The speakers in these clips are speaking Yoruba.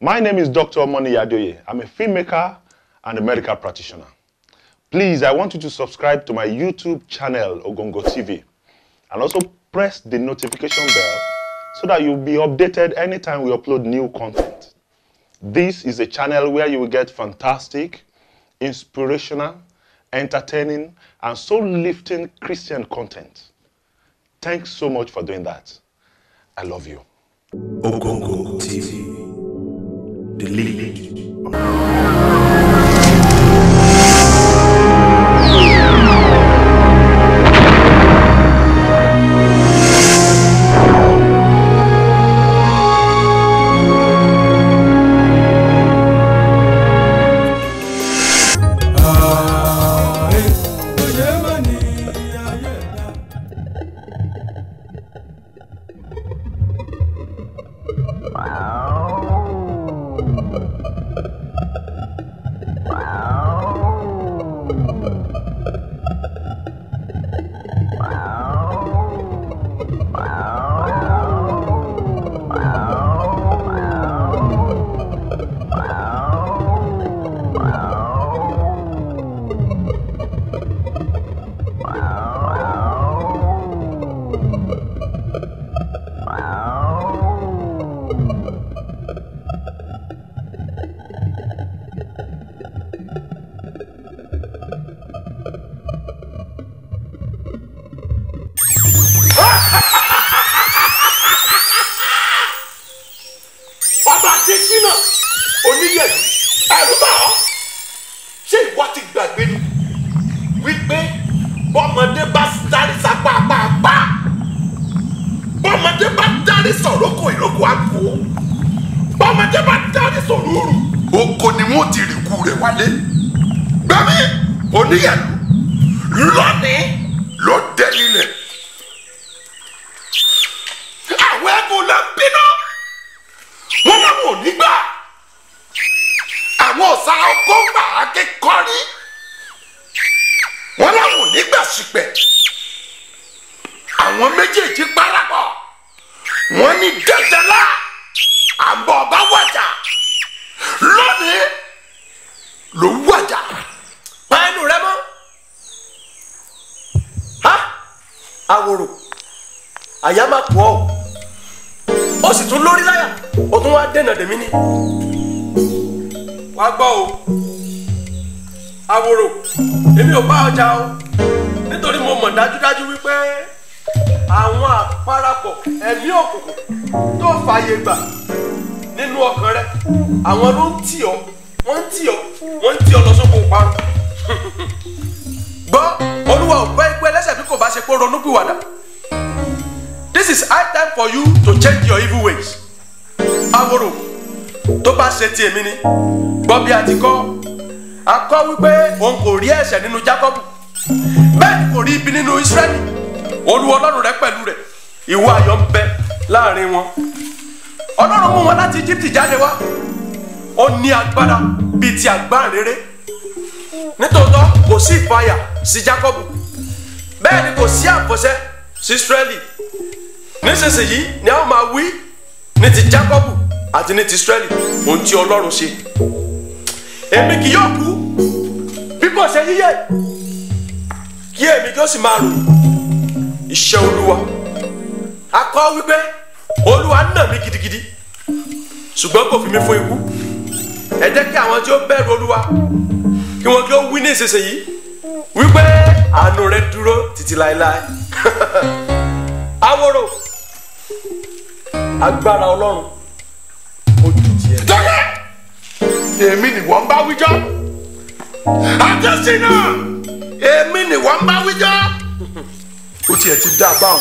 My name is Dr. Moni Yadoye. I'm a filmmaker and a medical practitioner. Please, I want you to subscribe to my YouTube channel, Ogongo TV, and also press the notification bell so that you'll be updated anytime we upload new content. This is a channel where you will get fantastic, inspirational, entertaining, and soul lifting Christian content. Thanks so much for doing that. I love you. Ogongo TV. The lead. ọba adésínà oníyẹ̀lú ẹ̀rú bà ọ́ ṣé ìwọ ti gbàgbé ni wípé bọ́mọdé bá dárí sapá pàápàá bọ́mọdé bá dárí sọ̀rọ̀kọ ìrókò àpò bọ́mọdé bá dárí sọ̀rọ̀rù oko ni wọ́n ti rìkú rẹ̀ wálé gbẹ̀mí oníyẹ̀lú lónìí ló dé nílẹ̀ àwọn ẹ̀kọ́ ló ń bínú wọn làwọn ò ní gbà àwọn ọ̀sà ọgọ́fà akẹ́kọ̀ọ́rí wọn làwọn ò ní gbà sípẹ̀ àwọn méjèèjì parapọ̀ wọn ní dandanlá àbọ̀ ọba wàjà lónìí ló wàjà. pa ẹnu rẹ mọ́ ha àwòrò àyà máa pọ̀ ọ́ ó sì tún lórí láyà ó tún wá dènà dèmí ni wàá gbọ́ o àwòrò èmi ò bá ọjà o nítorí mo mọ̀ dájúdájú wípé àwọn àparapọ̀ ẹ̀mí òkùnkùn tó fààyè gbà nínú ọkàn rẹ àwọn ló ń tì ọ́ wọ́n ń tì ọ́ wọ́n ń tì ọ́ lọ sóko parun gbọ́ olúwa ò gbọ́ ikú ẹlẹ́sẹ̀ bí kò bá ṣe pé ronú pìwàdà this is high time for you to change your evil ways aworo tó bá ṣe ti èmi ni gbọ́ bí a ti kọ́ a kọ́ wípé òun kò rí ẹ̀ṣẹ̀ nínú Jacob bẹ́ẹ̀ ni kò rí ibi nínú Israẹli olúwa ọlọ́run rẹ pẹ̀lú rẹ̀ ìwọ ayọ̀ ń bẹ láàrin wọn ọlọ́run mú wọn láti Egypt jáde wá ó ní agbára bíi ti àgbáǹrere nítòótọ́ kò sí ìfàyà sí Jacob bẹ́ẹ̀ ni kò sí àfọ̀ṣẹ sí Israẹli nísinsìnyí ni a ó máa wí ní ti Jacob àti ní ti Israẹli ohun tí Ọlọ́run ṣe èmi kì yóò kú bí kò ṣe yíyẹ kí èmi kí ó sì máa ròyìn iṣẹ́ Olúwa a kọ wípé Olúwa nà mí gidigidi ṣùgbọ́n kò fi mí fún ikú ẹ jẹ́ kí àwọn tí ó bẹ̀rù Olúwa kí wọ́n kí ó wí ní ìsinsìnyí wípé àánú rẹ̀ dúró títí láéláé aworo agbára Ọlọ́run ojú tiẹ̀. dọ́lẹ̀ èmi ni wọ́n bá wíjọ́ adésínà èmi ni wọ́n bá wíjọ́ ó tiẹ̀ ti dá a báwọn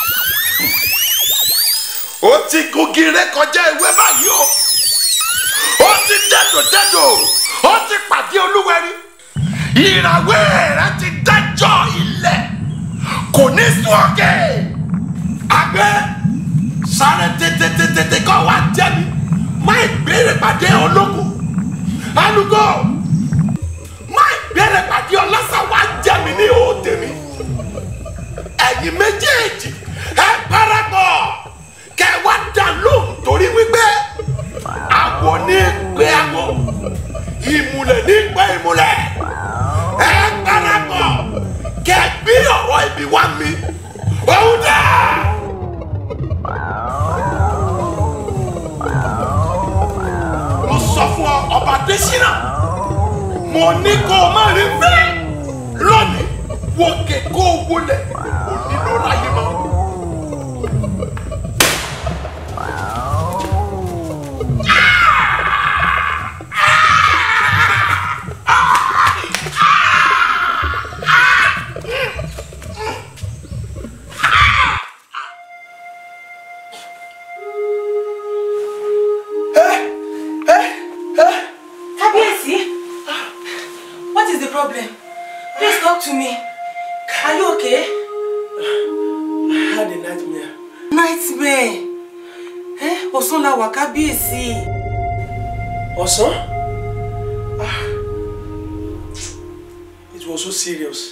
ó ti gungi ré kọjá ìwé báyìí o ó ti dẹ́dọ̀ dẹ́dọ̀ ó ti pàdé olúwẹ̀rí ìràwé rẹ ti dájọ́ ilẹ̀ kò ní sún òkè àgbẹ̀ sáré tètè kọ́ wa jẹ́ mi má ìbéèrè pàdé ológun alùgò má ìbéèrè pàdé ọlọ́sà wa jẹ́ mi ní òde mi ẹ̀yin méjèèjì ẹ parapọ̀ kẹ wá dá lóhùn torí wípé àwọ̀ awo ní pé awo ìmùlẹ̀ ní pé ìmùlẹ̀ ẹ parapọ̀ kẹ gbé ọ̀rọ̀ ibi wá mi òun dà. mo sọ fún ọ ọba Adésínà mo ní kó o má rí fẹ́ lónìí wòkè kó o wọlé onílò láyé mọ́. Kábíyèsí, what is the problem? Please talk to me. Are you okay? I had a nightmare. Nightmare. Eh? Ọ̀sán la wà kábíyèsí. Ọ̀sán? Ah. It was so serious.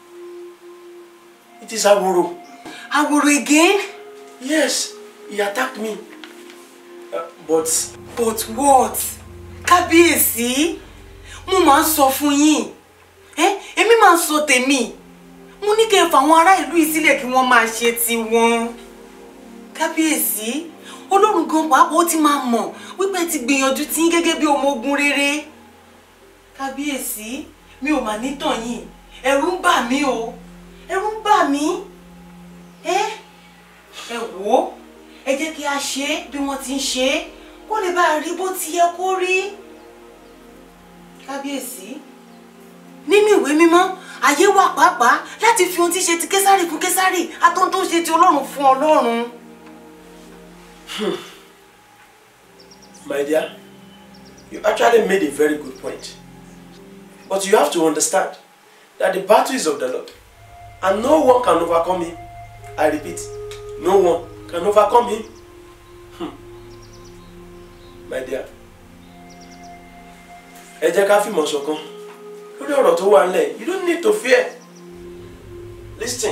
It is Aworo. Aworo again? Yes, he attacked me. Uh, but But what? Kábíyèsí, mo máa ń sọ fún yín. Eh? Èmi máa ń sọ tèmi. Mo ní kẹ́ ẹ fà àwọn ará ìlú yìí sílẹ̀ kí wọ́n máa ṣe tiwọn. Kábíyèsí, Ọlọ́run gan pàápàá ó ti máa mọ̀ wípé ẹ ti gbìyànjú tí yín gẹ́gẹ́ bí ọmọ ogun rere. Kábíyèsí, mi ò mà ní tàn yín. Ẹ̀rù ń bà mí o. Ẹ̀rù ń bà mí. Ẹ́ ẹ wò ó ẹ jẹ́ kí a ṣe é bí wọ́n ti ń ṣe é kó lè bá a rí bó ti yẹ kó rí. kábíyèsí nínú ìwé mímọ́ àyè wà pàápàá láti fi ohun tí ṣe ti késàrì fún késàrì àtọ́n tó ṣe ti ọlọ́run fún ọlọ́run. my dear, you actually made a very good point. But you have to understand that the battle is of the Lord, and no one can overcome him. I repeat, no one can overcome him. Hmm. My dear, ẹ jẹ́ ká fìmọ̀ ṣọ̀kan lórí ọ̀rọ̀ tó wà nílẹ̀ you don't need to fear. Listen,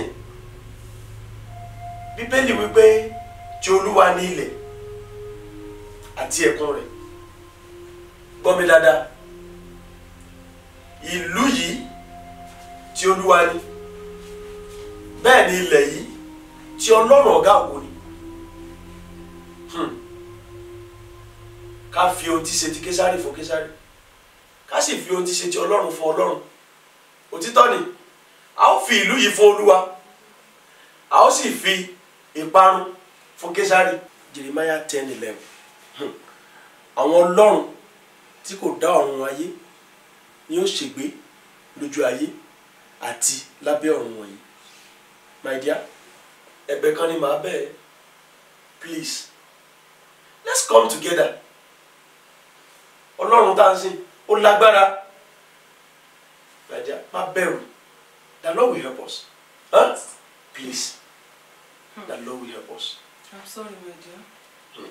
Bíbélì wípé tí Olúwa ní ilẹ̀ àti ẹ̀kún rẹ̀ gbọ́ mi dáadáa ìlú yìí tí olúwa ní bẹ́ẹ̀ ni ilẹ̀ yìí tí ọlọ́run ọ̀gá ògo ni Hmm. ká fi ohun tí ṣe ti késárì fún késárì ká sì fi ohun tí ṣe ti ọlọ́run fún ọlọ́run òtítọ́ ni a ó fi ìlú yìí fún olúwa a ó sì fi ìparun fún késárì Jeremiah ten eleven àwọn ọlọ́run tí kò dá ọ̀run ayé ni ó ṣègbé lójú ayé àti lábẹ́ ọ̀run wọ̀nyí my dear ẹ̀bẹ̀ kan ni màá bẹ̀ ẹ́ please let's come together ọlọ́run tá à ń sìn ó lágbára my dear má bẹ̀rù the Lord will help us huh? please the Lord will help us. I'm sorry my dear. Hmm.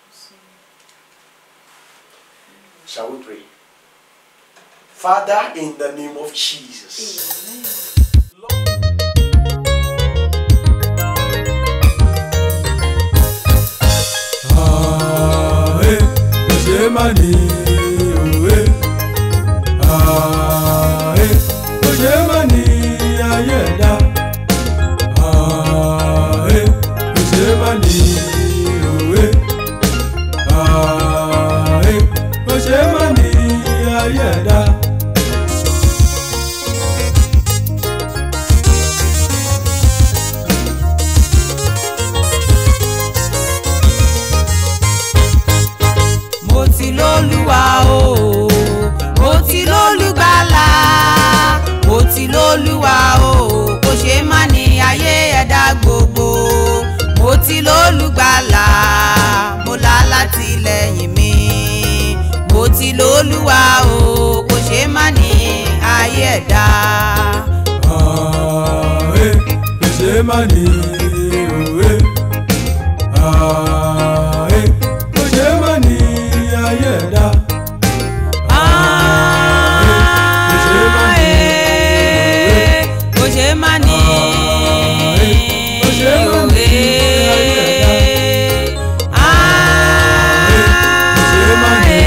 Shall we pray? Father, in the name of Jesus. Ààrẹ kò ṣe má ní òwe. Ààrẹ kò ṣe má ní ayé ẹ̀dá. Ààrẹ kò ṣe má ní òwe. Ààrẹ kò ṣe má ní ayé ẹ̀dá. mo ti lólúwa o mo ti lólùgbàlà mo ti lólúwa o kò ṣe má ní ayé ẹ̀dá gbogbo mo ti lólùgbàlà mo là látìlẹ́yìn mi mo ti lólúwa o kò ṣe má ní ayé ẹ̀dá. Ààrẹ kò ṣe má ní òwe. Ààrẹ kò ṣe má ní ayé ẹ̀dá. kò ṣe má ní kò ṣe má ní ayé ẹ̀dá. kò ṣe má ní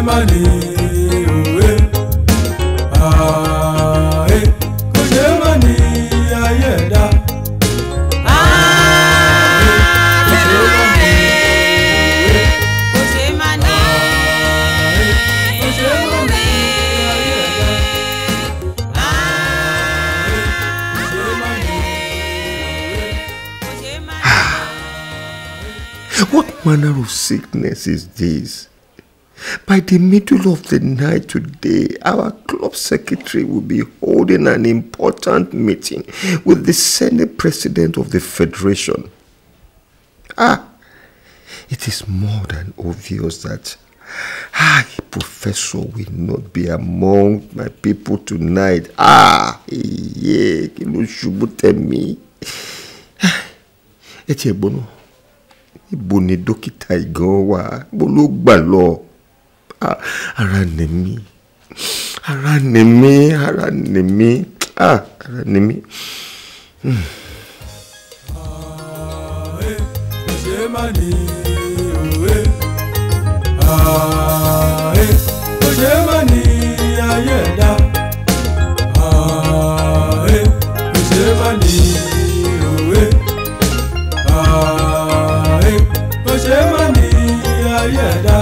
má ní òwe ààyè kò ṣe má ní ayé ẹ̀dá. kò ṣe má ní kò ṣe má ní ayé ẹ̀dá. kò ṣe má ní kò ṣe má What manner of sickness is this? By the middle of the night today, our club secretary will be holding an important meeting with the Senate President of the Federation. Ah, it is more than obvious that I, Professor, will not be among my people tonight. Ah, yeah, kí ló ṣubú tẹ̀ mí. Ẹ tiẹ̀ gbọ́n náà ibo ni dókítà ìgan wà ibo ló gbà lọ Ah, ara nì mí ara nì mí ara nì mí Ah, ara nì mí. kò ṣe má ní òwe ààyè kò ṣe má ní ayé ẹ̀dá ààyè kò ṣe má ní òwe ààyè kò ṣe má ní ayé ẹ̀dá.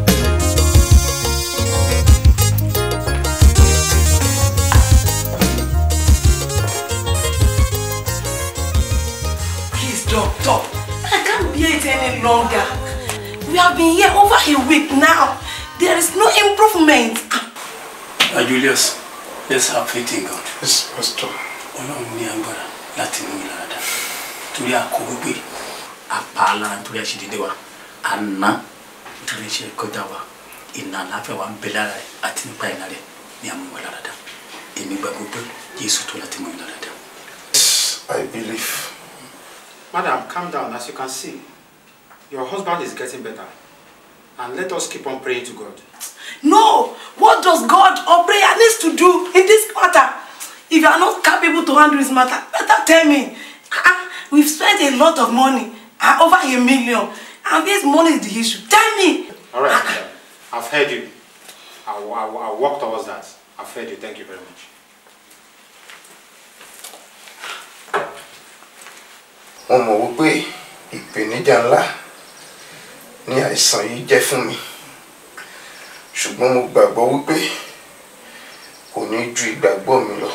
Please, doctor. I can't bear it any longer. We have been here over a week now. There is no improvement. Uh, Julius, let's have faith in God. Yes, Pastor. Ọlọ́run ní agbára láti mú ìlànà torí àkó wípé apá alára nítorí àṣìdédé wa àná nítorí iṣẹ́ kọjá wa ìnà àláfẹ́ wa ń bẹ lára rẹ̀ àti nípa ìnà rẹ̀ ní àmúwẹ̀ láradá èmi gbàgbọ́ pé Jésù tó láti mú ìlànà I believe. Madam, calm down. As you can see, your husband is getting better. And let us keep on praying to God. No! What does God or prayer needs to do in this matter? If you are not capable to handle this matter, better tell me. Ah, we've spent a lot of money, ah, over a million, and this money is the issue. Tell me. All right, madam. I've heard you. I'll, I'll, I'll work towards that. I've heard you. Thank you very much. mo mọ̀ wípé ìpèníjà ńlá ni àìsàn yìí jẹ́ fún mi ṣùgbọ́n mo gbàgbọ́ wípé kò ní ju ìgbàgbọ́ mi lọ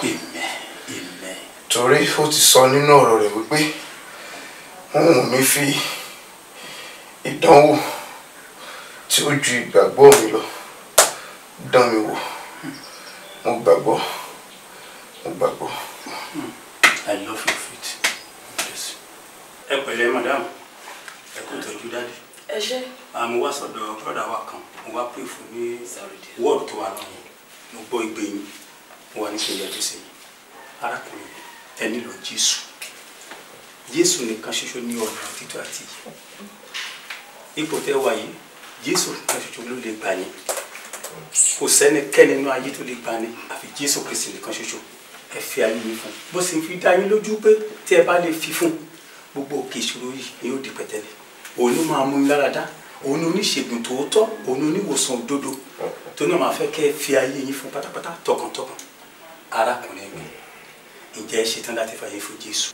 torí ó ti sọ nínú ọ̀rọ̀ rẹ̀ wípé òun ò ní fi ìdánwò tí ó ju ìgbàgbọ́ mi lọ dán mi wò mo gbàgbọ́ mo gbàgbọ́. I love your faith. Yes. ẹ pẹ̀lẹ́ madam ẹ kú tọ́jú dáadé. Ẹ ṣé. àmọ́ wá sọ̀dọ̀ brọ́dà wa kan mo wá pè fún ní wọ́ọ̀dù tó wà lọ́yìn mo gbọ́ igbe yín mo wà ní kí n yọjú sí yín arákùnrin ẹ nílò jésù jésù nìkan ṣoṣo ní ọ̀nà òtítọ́ àti ìyè ipò tẹ́ wà yìí jésù nìkan ṣoṣo ló lè gbà yín kò sẹ́nikẹ́ni nínú ayé tó lè gbà ní àfi jésù kristi nìkan ṣoṣo ẹ fi ayé yín fún bó sì ń fi dá yín lójú pé tí ẹ bá lè fi fún gbogbo òkè ìṣòro yìí ni yóò di pẹ̀tẹ́lẹ̀ òun ló máa mú yín lára dá òun ní oníṣègùn tòótọ́ òun ní oníwòsàn òdodo tó náà máa fẹ́ kẹ́ ẹ fi ayé yín fún pátápátá tọkàntọkàn arákùnrin mi ǹjẹ́ ẹ ṣetán láti fàyè fún jésù.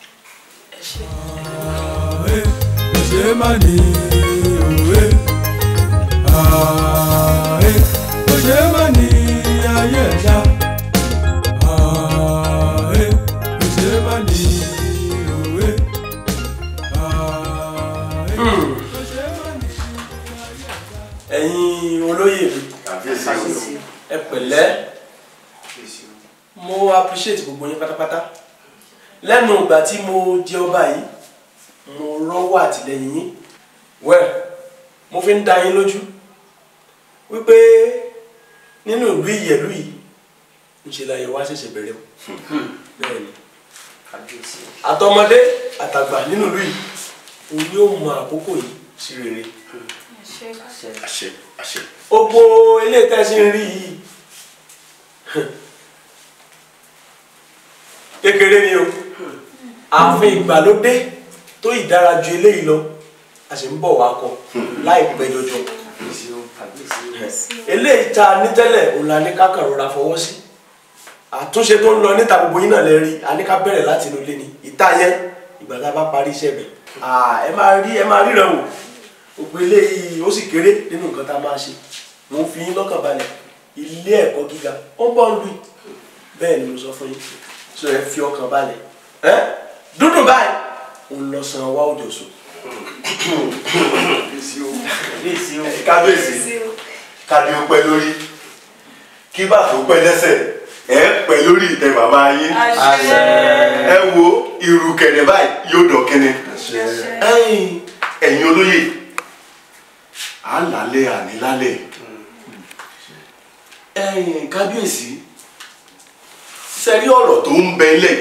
ààyè kò ṣe má ní òwe ààyè kò ṣe má ní ayé ẹ̀dá ààyè kò ṣe má ní òwe ààyè kò ṣe má ní. ẹ̀yin olóyè mi ẹ pẹ̀lẹ́ mo appreciate gbogbo yín pátápátá lẹ́nu ìgbà tí mo jẹ ọba yìí mo rọ́wọ́ àtìlẹ́yìn yín well mo fi ń dá yín lójú wípé nínú ìlú ìyẹ̀lú yìí ńṣe la yẹ wá ṣẹ̀ṣẹ̀ bẹ̀rẹ̀ o bẹ́ẹ̀ ni àtọmọdé àtàgbà nínú ìlú yìí òun yóò mọ àkókò yìí sí rere àṣẹ àṣẹ. gbogbo ilé tẹ́sí ń rí yìí kékeré ni o ààfin ìgbàlódé tó ìdára ju eléyìí lọ a sì ń bọ̀ wá kọ láìpẹ́ jọjọ eléyìí tá a ní tẹ́lẹ̀ òun la ní ká kàn rọra fọwọ́ sí àtúnṣe tó ń lọ níta gbogbo yín náà lè rí a ní ká bẹ̀rẹ̀ láti inú ilé ni ìta yẹn ìgbà tá a bá parí iṣẹ́ bẹ̀ ẹ máa rí ẹ máa ríran wò gbogbo eléyìí ó sì kéré nínú nǹkan tá a máa ṣe mo ń fi yín lọ́kàn balẹ̀ ilé ẹ̀kọ́ gíga ó ń bọ̀ ń lu yìí bẹ́ẹ̀ ni mo sọ fún yín sọ ẹ fi ọkàn balẹ̀ ẹ dúdú báyìí òun lọ san wá òjò sùn. kábíyèsí kábí ó pẹ́ lórí kí bàtò pẹ́ lẹ́sẹ̀ ẹ pẹ́ lórí ìtẹ́ bàbá yín ẹ wo irú kẹ̀nẹ̀ báyìí yóò dọ̀ kẹ́nẹ̀ ẹ̀yin ẹ̀yin olóyè à ń lálẹ́ àní lálẹ́ ẹ̀yin kábíyèsí sẹ́rí ọ̀rọ̀ tó ń bẹ lẹ̀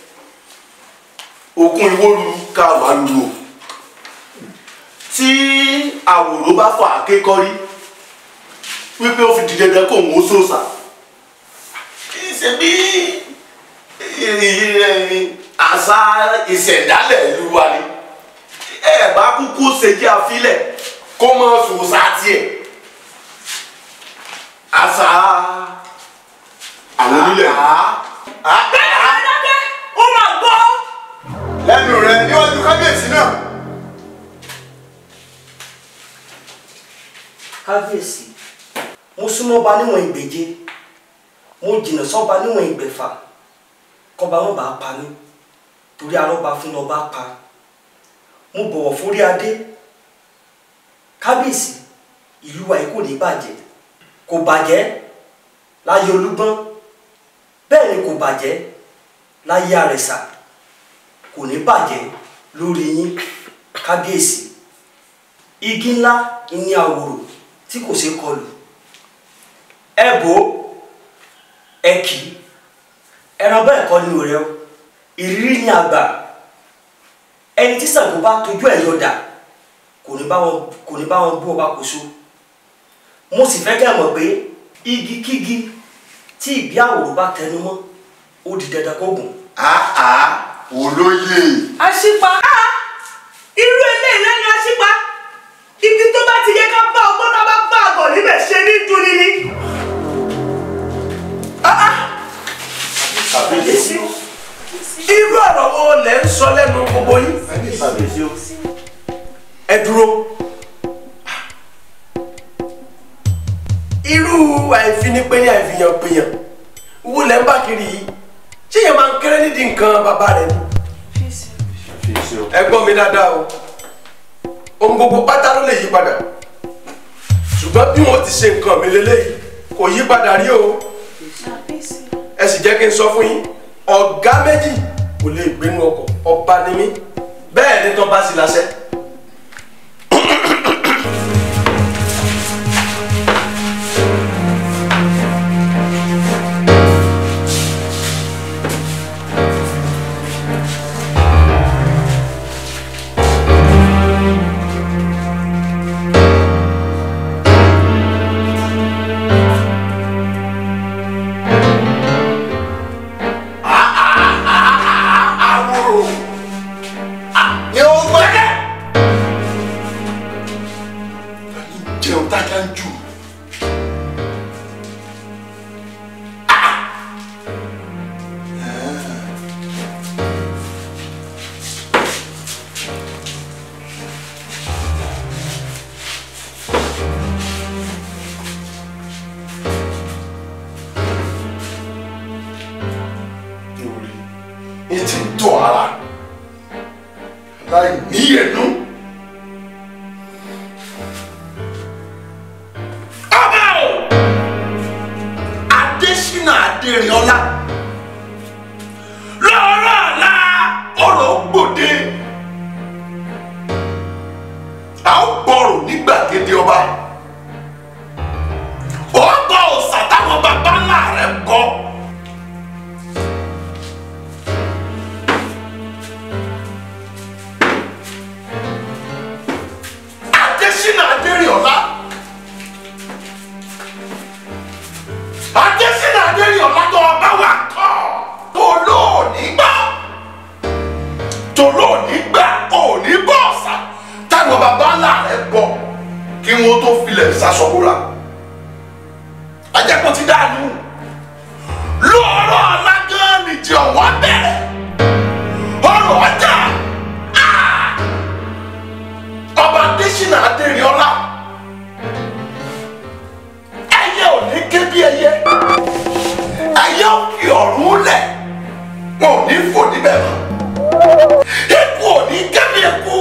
okun ìwóru ká wà lù o tí àwòrán bá fà á kékọ́rí wípé ó fi di dandan kó òun ó sòsà ṣe bí àṣà ìṣẹ̀dálẹ̀ ìlú wa ni ẹ bá kúkú ṣe kí a filẹ̀ kó mọ sòsà tiẹ̀ àṣà àwọn onílẹ̀. bẹ́ẹ̀ ni adájọ́ ó máa gbọ́. lẹ́nu rẹ níwájú kábíyèsí náà. kábíyèsí mo súnmọ́ ba níwọ̀n ìgbèje mo jìnnà sọ́ba níwọ̀n ìgbẹ̀fà kọba wọn bá pa mí torí arọ́ba fún lọ́ba pa mo bọ̀wọ̀ fórí adé kábíyèsí ìlú wa yìí kò ní bàjẹ́ kò bàjẹ́ láyé olúgbọ́n bẹ́ẹ̀ ni kò bàjẹ́ láyé àrẹ̀sà kò ní bàjẹ́ lórí yín kábíyèsí igi ńlá ní àwòrò tí kò ṣeé kọlù ẹ bò ó ẹ kì í ẹran bẹ́ẹ̀ kọ́ ni òrẹ́ o ìrírí ni àgbà ẹni tí Ṣàngó bá tójú ẹ̀ yọ̀dà kò ní bá wọn kò ní bá wọn bú ọba kòso mo sì fẹ́ kẹ́ ẹ mọ̀ pé igi kígi tí ìbí àwòrò bá tẹnu mọ́ ó di dandan kó gùn. àá olóyè. àṣìpa irú eléyìí lẹ́nu àṣìpa ibi tó bá ti yẹ ká bá ọgbọ́n ká bá bá àgọ̀ níbẹ̀ ṣe ní dúni ni. kàbíyèsí irú ọ̀rọ̀ wo lẹ̀ ń sọ lẹ́nu gbogbo yín ẹ dúró irú àìfinipéyàn àìfihànpéyàn wo lẹ̀ ń bá kiri yìí ṣé yẹn máa ń kéré nídìí nǹkan bàbá rẹ ni ẹ gbọ́ mi dáadáa o ohun gbogbo pátá ló lè yí padà ṣùgbọ́n bí wọ́n ti ṣe nǹkan mi lélẹ́yìí kò yí padà rí o ẹ sì jẹ́ kí n sọ fún yín ọ̀gá méjì kò lè gbénu ọkọ̀ ọba ni mí bẹ́ẹ̀ ni tán bá sì láṣẹ. àwòrò ni ó gbẹ́gẹ́. jẹun tájà ń jù. ní ti tọ́ ara láì ní ẹnu. ọba o adésínà adérìọlá lọ́rọ̀ ọ̀la ọ̀rọ̀ gbòde a ó gbọ́rọ̀ ní gbàgede ọba ó gbọ́ òòsà táwọn baba ńlá rẹ̀ kọ́. adésínà adérìọlá adésínà adérìọlá tó ọba wa kọ tó lóòní gbà tó lóòní gbà òní bọ́ọ̀sà táwọn baba ńlá rẹ̀ bọ̀ kí wọ́n tó filẹ̀ sasọ́kúra. adésínà adérìọlá ẹyẹ ò ní ké bí ẹyẹ ẹyẹ ò fi ọ̀run lẹ̀ wọn ò ní fò níbẹ̀ mọ́ eku ò ní ké bí eku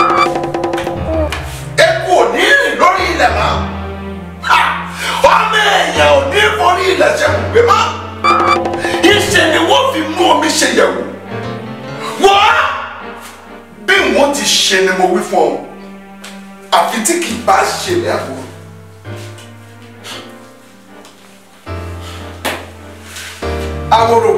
eku ò ní rìn lórí ilẹ̀ mọ́ Ha! ọmọ èèyàn ò ní forí ilẹ̀ ṣe gbé mọ́ ìṣe ni wọ́n fi mú omi ṣe yẹ̀wò wọ́n bí wọ́n ti ṣe ni mo wí fún ọ àfi tí kì í bá ṣe ní àbúrò. Aworo.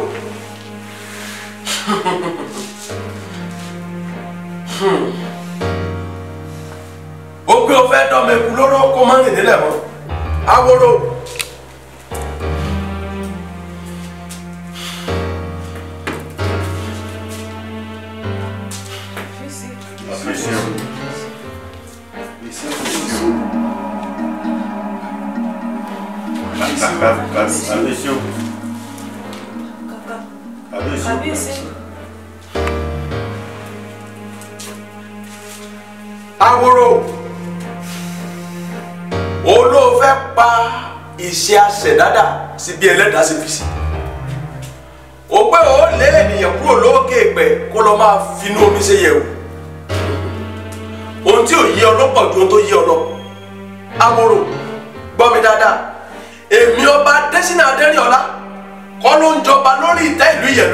ó pé o fẹ́ dọ́mọ eku lóró kó má rìn nílẹ̀ mọ́ Aworo. Kábíyèsí o. Kábíyèsí o. Aworo. olóò fẹ́ pa ìṣe àṣẹ̀dádà sí bí ẹlẹ́dàá ṣe fi sí. ó pé ó lé ènìyàn kúrò lókè pẹ̀ kó lọ máa finú omi ṣe yẹ̀wò. ohun tí ò yé ọ ló pọ̀ ju ohun tó yé ọ lọ. Aworo gbọ́ mi dáadáa èmi ọba Adésínà Adérìọlá kọ́ ló ń jọba lórí ìtẹ́ ìlú Ìyẹ̀lú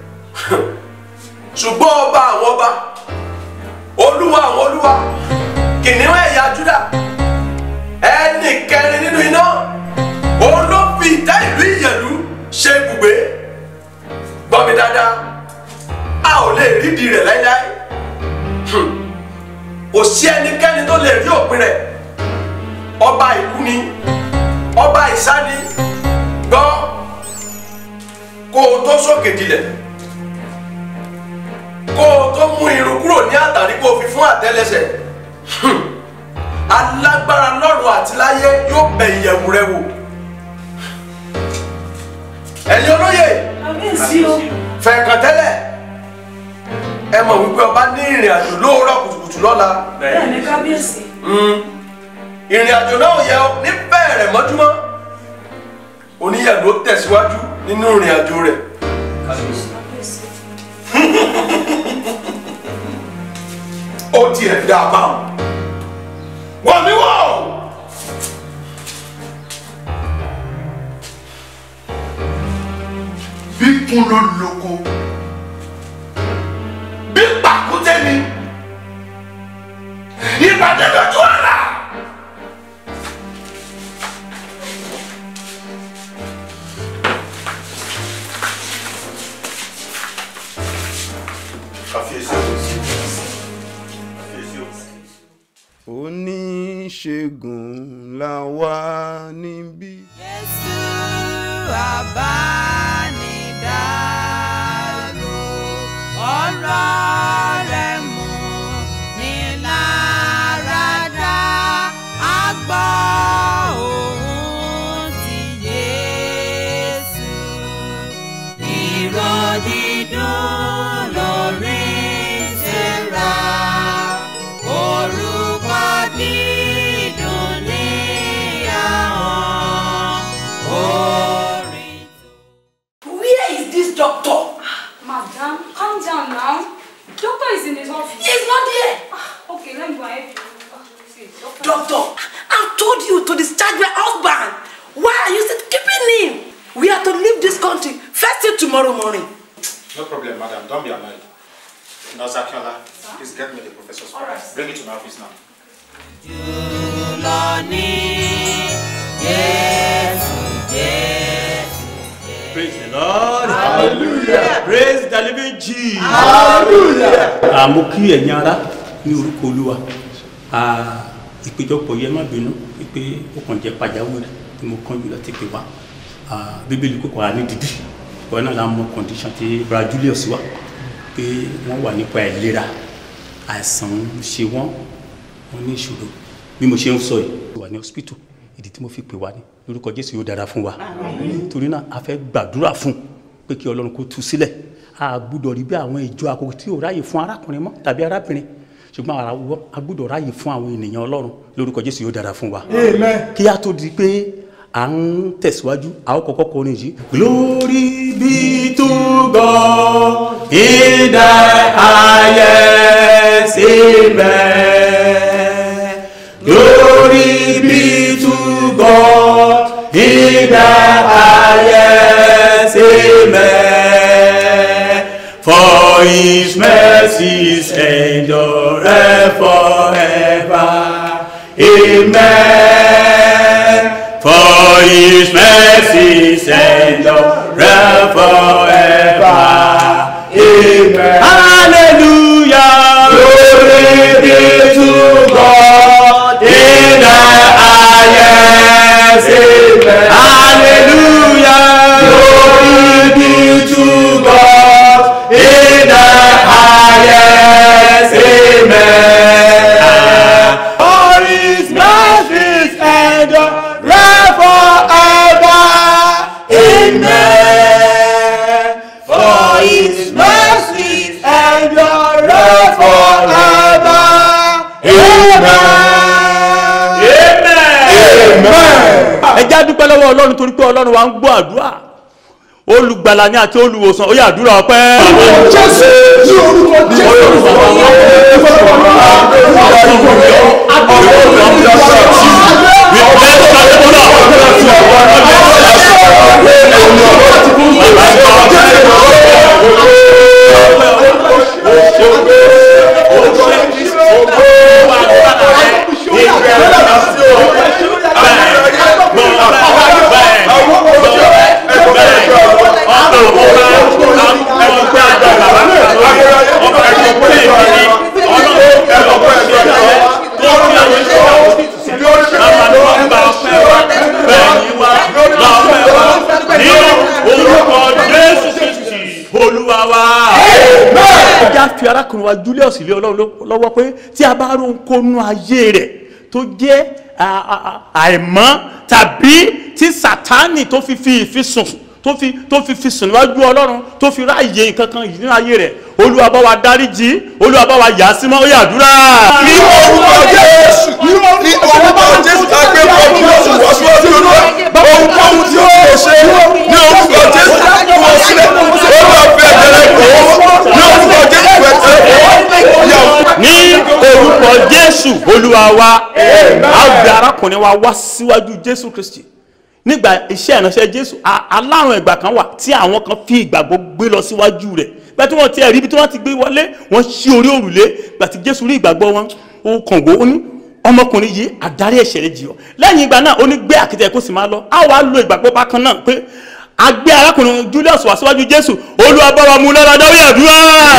ṣùgbọ́n ọba àwọn ọba olúwa àwọn olúwa kìnìún ẹ̀yà Júdà ẹnì kẹrin nínú iná òun ló fi ìtẹ́ ìlú Ìyẹ̀lú ṣe ibùgbé gbọ́ mi dáadáa a ò lè rídìí rẹ̀ láíláí Hmm. kò sí ẹnikẹ́ni tó lè rí òpin rẹ̀ ọba ìlú ni ọba ìsáni gbọ́ kó o tó sókè dilẹ̀ kó o tó mú irun kúrò ní àtàrí kó o fi fún àtẹ́lẹsẹ̀ Hmm. alágbára lọ́run àti láyé yóò bẹ ìyẹ̀wù rẹ wò ẹ̀yin olóyè fẹ̀ẹ̀kàn tẹ́lẹ̀ ẹ mọ̀ wípé ọba ní ìrìn àjò lóòrọ̀ kùtùkùtù lọ́la Bẹ́ẹ̀ni kábíyèsí. Mm. ìrìn àjò náà yẹ ọ ní bẹ̀rẹ̀ mọ́júmọ́ oníyàgò tẹ̀síwájú nínú ìrìn àjò rẹ̀ ó tiẹ̀ dá a bá wọn. wọ́n mi wọ̀ bí kún ló lóko bí pàkúté ni ìpàdé lójú ọ̀la. Kábíyèsí o. Kábíyèsí o. oníṣègùn la wà níbí. Jésù àbánidáró ọ̀rọ̀ rẹ̀ mú ní láradá a gbọ́ ohùn ti Jésù ìró dídùn lórí ìṣẹ́ra orúkọ dídùn ní ahọ́n orin. Where is this doctor? Madam, calm down now. Doctor is in his office. He's not here. Okay, let me go and help you. Ah, see, doctor. Doctor, I told you to discharge my husband. Why are you still keeping him? We are to leave this country first thing tomorrow morning. No problem, madam. Don't be annoyed. Nurse Akinola, please get me the professor's file. Alright. Bring it to my office now. lọ ní Jésù Jésù. Praise the Lord. Hallelujah. Praise the living Jesus. Hallelujah. Àmọ́ kí ẹ̀yin ará ní orúkọ Olúwa. Ah, Ìpéjọpọ̀ yẹn má bínú pé ó kàn jẹ́ pàjáwìrì tí mo kánjú láti pè wá. Ah, Bíbélì kò kọ́ wa ní dídì. Ìwọ náà la mọ condition tí Bra Julius wà pé wọ́n wà nípa ìlera. Àìsàn ń ṣe wọ́n, wọ́n ní ìṣòro. Bí mo ṣe ń sọ yìí, wà ní hospital. Ìdí tí mo fi pè wá ní lórúkọ Jésù yóò dára fún wa. Torí náà a fẹ́ gbàdúrà fún un pé kí Ọlọ́run kó tú sílẹ̀ a gbúdọ̀ rí bí àwọn ìjọ àkókò tí ò ráyè fún arákùnrin mọ́ tàbí arábìnrin ṣùgbọ́n àwa a gbọ́dọ̀ ráyè fún àwọn ènìyàn ọlọ́run lórúkọ jésù yóò dára fún wa Amen. kí a tó di pé à ń tẹ̀síwájú a ó kọ́kọ́ kọrin yìí. glory be to God in the highest amen. glory be to God in the highest amen. For his mercies endure forever. Amen. For his mercies endure forever. Amen. Hallelujah. Glory be to God in the highest. Amen. Hallelujah. Glory be to God in the highest. Amen. For his mercies endure forever. Amen. For his mercies endure forever. Amen. Amen. ẹ já dúpẹ́ lọ́wọ́ ọlọ́run torí pé ọlọ́run wa ń gbọ́ àdúrà olùgbàlà ni àti olùwòsàn ó yá àdúrà ọpẹ́. Jésù ní orúkọ Jésù. olúwa wa. ẹja fi arákùnrin wa julius lé ọlọ́run ló- lọ́wọ́ pé tí a bá rí ohunkóhun ayé rẹ̀ tó jẹ́ à- à- à- àìmọ́ tàbí tí sátánì tó fi fi ìfisùn tó fi tó fi fi sùn níwájú ọlọ́run tó fi ráàyè nǹkan kan yìí nínú ayé rẹ̀ olúwa bá wa dáríjì olúwa bá wa yà á sí mọ́ ó yá àdúrà. ní orúkọ jésù ní orúkọ jésù àgbẹ̀ pọ̀jù lóṣù wọ́síwọ́sí olúwa ohunkóhun tí ó lè ṣe ní orúkọ jésù kú ọ sílẹ̀ olúwa fi ẹ̀jẹ̀ rẹ̀ kọ́ ní orúkọ jésù ẹ̀jẹ̀ ní orúkọ jésù olúwa wa a gbé arákùnrin wa wá síwájú jésù kristi nígbà iṣẹ́ ìránṣẹ́ jésù a- alárùn ẹ̀gbà kan wà tí àwọn kan fi ìgbàgbọ́ gbé lọ síwájú rẹ̀ bẹ́ẹ̀ tí wọ́n ti ẹ̀rí ibi tí wọ́n ti gbé wọlé wọ́n ṣí orí òrùlé gbà tí jésù rí ìgbàgbọ́ wọn ó kàn wó ó ní ọmọkùnrin yìí àdárí ẹ̀ṣẹ̀ rẹ̀ jì ọ́ lẹ́yìn ìgbà náà ó ní gbé àkìtẹ̀ kó sì máa lọ á wàá lo ìgbàgbọ́ bákan náà pé a gbé arákùnrin julius wá síwájú jésù olúwa bá wa mú lára dá ó yá àdúrà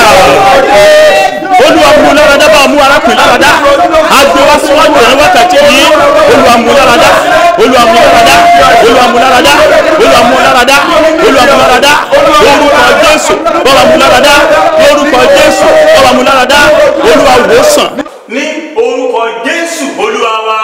olúwa mú lára dá bá wa mú arákùnrin lára dá a gbé wá síwájú rẹ̀ ní wákàtí yìí olúwa mú lára dá olúwa mú lára dá olúwa mú lára dá olúwa mú lára dá olúwa mú lára dá lórúkọ jésù bá wa mú lára dá lórúkọ jésù bá wa mú lára dá olúwa wòsàn. ní orúkọ jésù olúwa wa.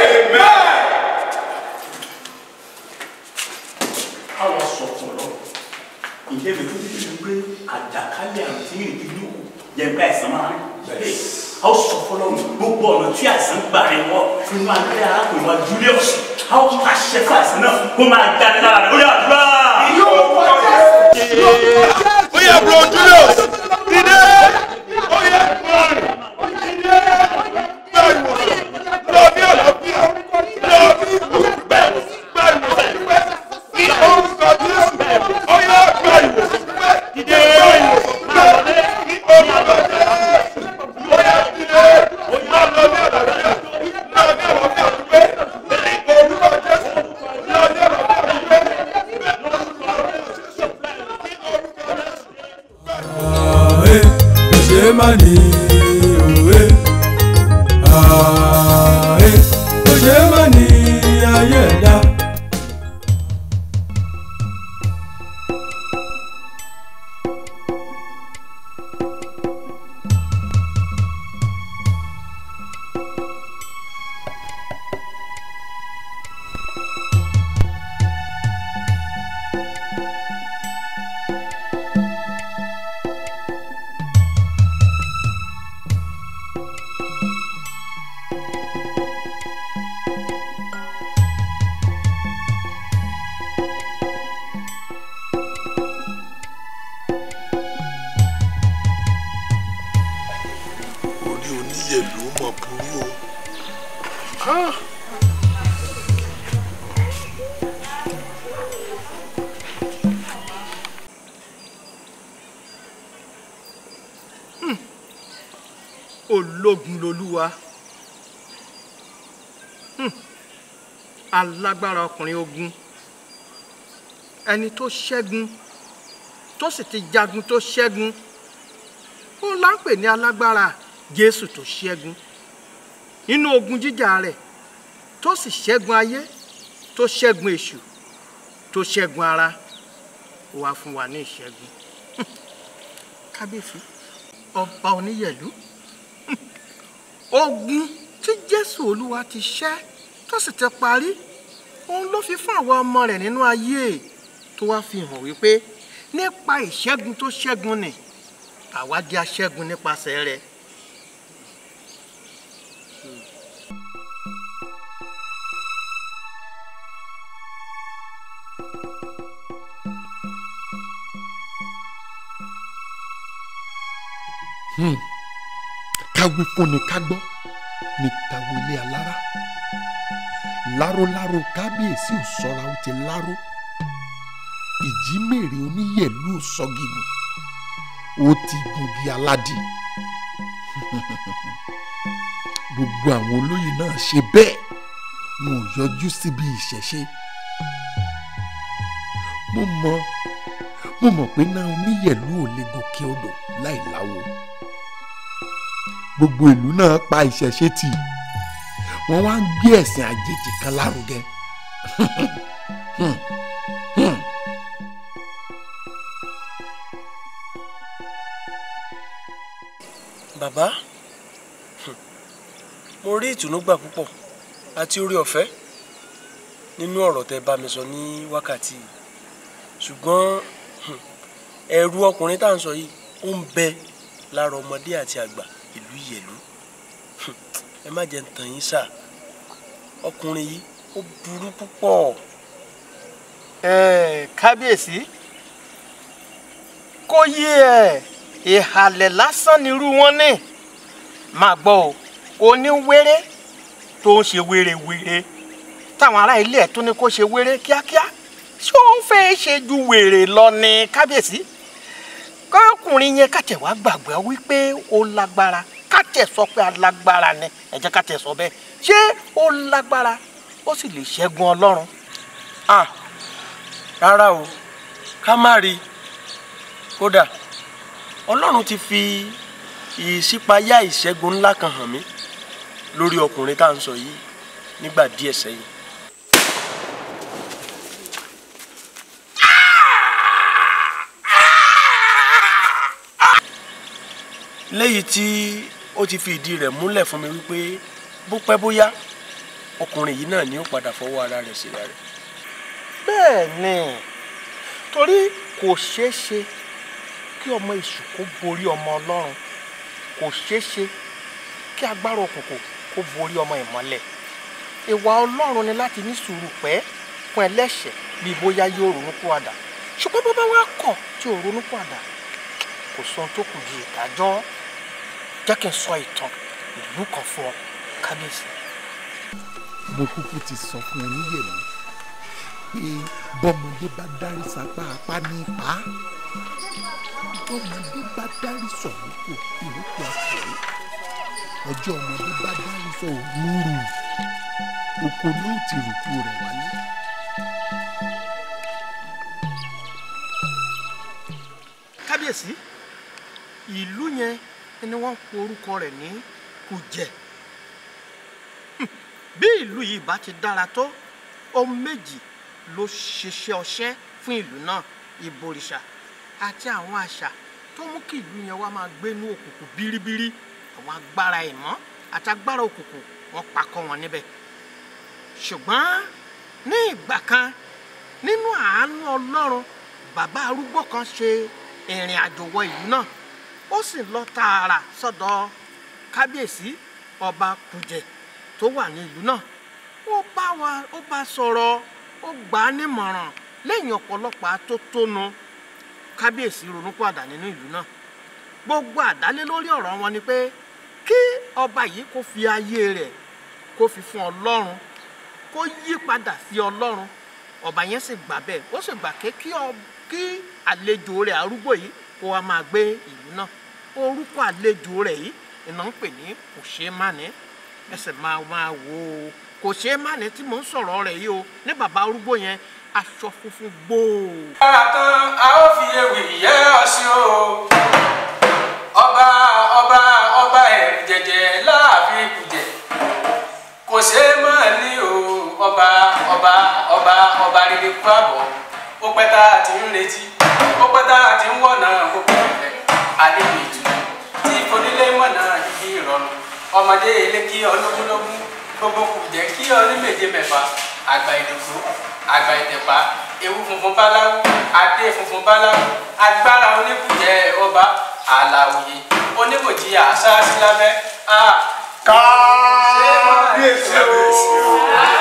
àwọn sọ fún ọ ǹjẹ́ mi tó ti fi pé àjàkálẹ̀ àrùn tí yìí ìlú yẹn gba ẹ̀sán máa bẹ́ẹ̀ a ó sọ fún ọlọ́run gbogbo ọ̀nà tí àìsàn gbà rẹ̀ wọ nínú agbẹ́ arákùnrin wa julius a ó pàṣẹ fún àìsàn náà kó máa jáde lára rẹ̀ ó yà àdúrà. ó yẹ bro julius dìde ó yẹ dìde gbà ìwòsàn lọ bí àlàáfíà lọ bí ìwòsàn gbà ìwòsàn ní orúkọ jésù ó yẹ gbà ìwòsàn dìde gbà ìwòsàn gbà ní orúkọ jésù ó yẹ dìde lọ lọ bí àlàáfíà lọ bí àlàáfíà gbé ní orúkọ jésù lọ bí àlàáfíà gbé. ìlú mọ̀ burú o. Ah. Hmm. ológun lolúwa Hmm. alágbára ọkùnrin ogun ẹni tó ṣẹ́gun tó sì ti jagun tó ṣẹ́gun ó là ń pè ní alágbára jésù tó ṣẹ́gun nínú ogun jíjà rẹ̀ tó sì ṣẹ́gun ayé tó ṣẹ́gun èṣù tó ṣẹ́gun ara ó wá fún wa ní ìṣẹ́gun kábíyèsí ọba oníyẹ̀lú ogun tí jésù olúwa ti ṣẹ́ tó sì ti parí òun ló fi fún àwọn ọmọ rẹ̀ nínú ayé tó wá fi hàn wípé nípa ìṣẹ́gun tó ṣẹ́gun ni àwa di aṣẹ́gun nípasẹ̀ rẹ̀. Hmm. káwé fúnni ká gbọ́ ní tàwọn ilé alára láróláró kábíyèsí ò sọra ó ti láró ìjímèrè oníyẹ̀lú ò sọ gígùn ó ti gungi aládì gbogbo àwọn olóyè náà ṣe bẹ́ẹ̀ wọn ò yọjú síbi ìṣẹ̀ṣe mo mọ mo mọ̀ pé náà oníyẹ̀lú ò lè gòkè odò láì láwo gbogbo ìlú náà pa ìṣẹ̀ṣe tì wọ́n wá ń gbé ẹ̀sìn àjèjì kan lárugẹ. Hmm. Hmm. bàbá hmm, mo rí ìtùnú gbà púpọ̀ àti orí ọ̀fẹ́ nínú ọ̀rọ̀ tẹ́ bá mi sọ ní wákàtí yìí ṣùgbọ́n hmm, ẹ̀rù ọkùnrin tá à ń sọ yìí ó ń bẹ lára ọmọdé àti àgbà ìlú ìyẹ̀lú Hmm, ẹ má jẹ́ ń tàn yín sà ọkùnrin yìí ó burú púpọ̀. ẹ kábíyèsí kó yé ẹ ìhàlẹ̀ lásán nírú wọn ní máa gbọ́ o oníwéré tó ń ṣe wérewère táwọn ará ilé ẹ̀ tó ní kó ṣe wéré kíákíá ṣé ó ń fẹ́ ṣe ju wèrè lọ ní kábíyèsí kọ́kùnrin yẹn kàtẹ́ wá gbàgbọ́ wípé ó lágbára kàtẹ́ sọ pé alágbára ni ẹ jẹ́ kàtẹ́ sọ bẹ́ẹ̀ ṣé ó lágbára ó sì lè ṣẹ́gun ọlọ́run. ah rárá o ká má rí i kódà ọlọ́run ti fi ìṣípayá ìṣẹ́gun ńlá kan hàn mí lórí ọkùnrin tá à ń sọ yìí nígbà díẹ̀ sẹ́yìn. léyìí tí ó ti fi ìdí rẹ̀ múlẹ̀ fún mi wípé bó pẹ́ bóyá ọkùnrin yìí náà ni ó padà fọwọ́ ara rẹ̀ síra rẹ̀. bẹ́ẹ̀ ni torí kò ṣeé ṣe kí ọmọ èṣù kó borí ọmọ ọlọ́run kò ṣeé ṣe kí agbára òkùnkùn kó borí ọmọ ìmọ́lẹ̀ ìwà ọlọ́run ni láti ní sùúrù pẹ́ fún ẹlẹ́ṣẹ̀ bí bóyá yóò ronú pìwàdà ṣùgbọ́n bó bá wá kọ̀ tí ò ronú pìwàdà kò sọ ohun tó kù di ìdájọ́ jẹ́ kí n sọ ìtàn ìlú kan fún ọ kábíyèsí. mo kúkú ti sọ fún oníyẹ̀mí pé bọ́mọdé bá dárí sapá apá ní pa á bọ́mọdé bá dárí sọ̀rọ̀kọ̀ ìrókò àpòrò ọjọ́ ọmọdé bá dárí sọ òwúrù oko ló ti rùkú rẹ̀ wálé. kábíyèsí ìlú yẹn ni wọ́n ń pe orúkọ rẹ̀ ní kùjẹ́ bí ìlú yìí bá ti dára tó ohun méjì ló ṣiṣẹ́ ọṣẹ́ fún ìlú náà ìbòrìṣà àti àwọn àṣà tó mú kí ìlú yẹn wá máa gbénú òkùnkùn bíríbírí àwọn agbára ìmọ̀ àti agbára òkùnkùn wọ́n pakọ́ wọn níbẹ̀ ṣùgbọ́n ní ìgbà kan nínú àánú ọlọ́run bàbá arúgbó kan ṣe ìrìn àjò wọ ìlú náà ó sì lọ tààrà sọ́dọ̀ kábíyèsí ọba kùjẹ tó wà ní ìlú náà ó bá wa ó bá sọ̀rọ̀ ó gbà á nímọ̀ràn lẹ́yìn ọ̀pọ̀lọpọ̀ atótónu kábíyèsí ronúpìwàdà nínú ìlú náà gbogbo àdálé lórí ọ̀rọ̀ wọn ni pé kí ọba yìí kó fi ayé rẹ̀ kó fi fún ọlọ́run kó yí padà sí ọlọ́run ọba yẹn sì gbà bẹ́ẹ̀ ó sì gbà ké kí ọ- kí àlejò rẹ̀ arúgbó yìí kó wá máa gbé ìlú náà orúkọ àlejò rẹ̀ yìí iná ń pè ní kò ṣeé mánì ẹsẹ̀ máa máa wò ó kò ṣeé mánì tí mò ń sọ̀rọ̀ rẹ̀ yìí o ní bàbá arúgbó yẹn aṣọ funfun gbòò. Lára tán a ó fi ewì yẹ́ ọ sí o. Ọba ọba ọba ẹ̀rù jẹ̀jẹ̀ láàfin kùjẹ̀. Kò ṣeé mọ̀ ní o. Ọba ọba ọba ọba rere kú àbọ̀. Ó pẹ́ tá a ti ń retí. Ó pẹ́ tá a ti ń wọ̀nà gbogbo ìfẹ́. Àlejò ìtùnú tí onílé mọ̀nà ibi ìrọ̀rùn. Ọmọdé ilé kí ọ lógúnlógún. Gbogbo kùjẹ́ kí ọ ní méje mẹ́fà. Àgbà ìdòkú àgbà ìtẹ̀pá ewu funfun báláwú adé funfun báláwú agbára oníkùjẹ ọba àlàòye onímọ̀jì àṣáṣí lábẹ́ a. kábíyèsí o.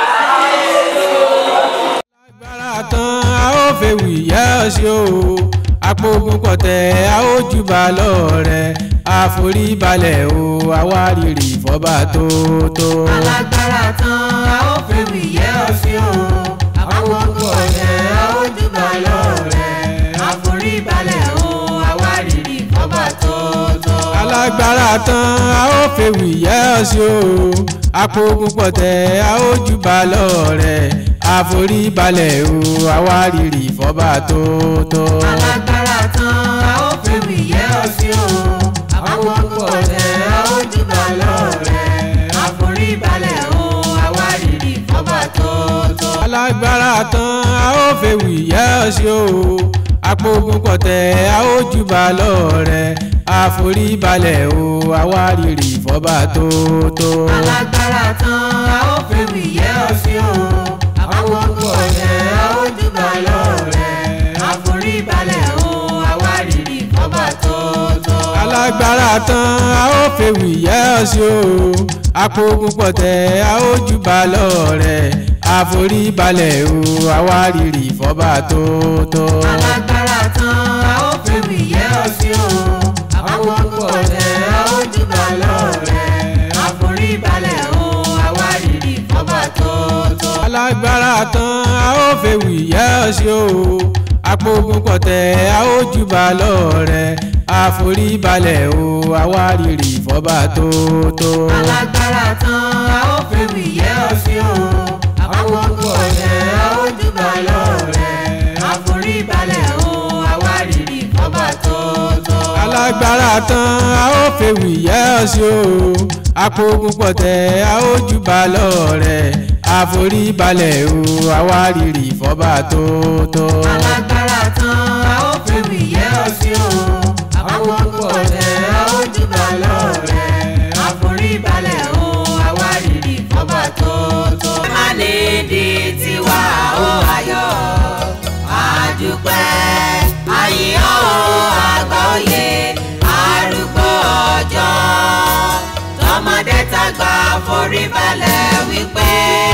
tán a ó fèwì yá ọ sí o àpògùn pọ̀tẹ́ a ó júbà lọ́ọ̀rẹ́ àforíbalẹ̀ o àwárìrì fọ́ba tó tó. alágbára tán a ó fèwì yẹ́ ọ sí o àwọn púpọ̀ ọ̀tẹ̀ a ó júbà lọ́ọ̀rẹ́ àforíbalẹ̀ o àwárìrì fọ́ba tó tó. alágbára tán a ó fèwì yá ọ sí o àpògùn pọ̀tẹ́ a ó júbà lọ́ọ̀rẹ́ àforíbalẹ̀ o àwárìrì fọ́ba tó tó. alágbára tán a ó fèwì yẹ́ ọ sí o àwọn púpọ̀ ọ̀tẹ̀ a ó júbà lọ́ọ̀rẹ́ àforíbalẹ̀ o àwárìrì fọ́ba tó tó. alágbára tán a ó fèwì yá ọ sí o àpògùn pọ̀tẹ́ a ó júbà lọ́ọ̀rẹ́ àforíbalẹ̀ o àwárìrì fọ́ba tó tó. alágbára tán a ó fèwì yẹ́ ọ sí o àwọn púpọ̀ ọ̀tẹ̀ a ó júbà lọ́ọ̀rẹ́ àforíbalẹ̀ o àwárìrì fọ́ba tó tó. alágbára tán a ó fèwì yá ọ sí o àpògùn pọ̀tẹ́ a ó júbà lọ́ọ̀rẹ́ àforíbalẹ̀ o àwárìrì fọ́ba tó tó. alágbára tán a ó fèwì yẹ́ ọ sí o àwọn púpọ̀ ọ̀tẹ̀ a ó júbà lọ́ọ̀rẹ́ àforíbalẹ̀ o àwárìrì fọ́ba tó tó. alágbára tán a ó fèwì yá ọ sí o àpògùn pọ̀tẹ́ a ó júbà lọ́ọ̀rẹ́ àforíbalẹ̀ o àwárìrì fọ́ba tó tó. alágbára tán a ó fèwì yẹ́ ọ sí o àwọn púpọ̀ ọ̀tẹ̀ a ó júbà lọ́ọ̀rẹ́ àforíbalẹ̀ o àwárìrì fọ́ba tó tó. alágbára tán a ó fèwì yá ọ sí o àpògùn pọ̀tẹ́ a ó júbà lọ́ọ̀rẹ́ àforíbalẹ̀ o àwárìrì fọ́ba tó tó. alágbára tán a ó fèwì yẹ́ ọ sí o àwọn púpọ̀ ọ̀tẹ̀ a ó júbà lọ́ọ̀rẹ́ àforíbalẹ̀ o àwárìrì fọ́ba tó tó. ẹ má ní di tiwa ó ayọ̀ àdúpẹ́ àyíyọ́ o àgbà òye arúgbó ọjọ́ tọmọdé tàgbà foríbalẹ̀ wípé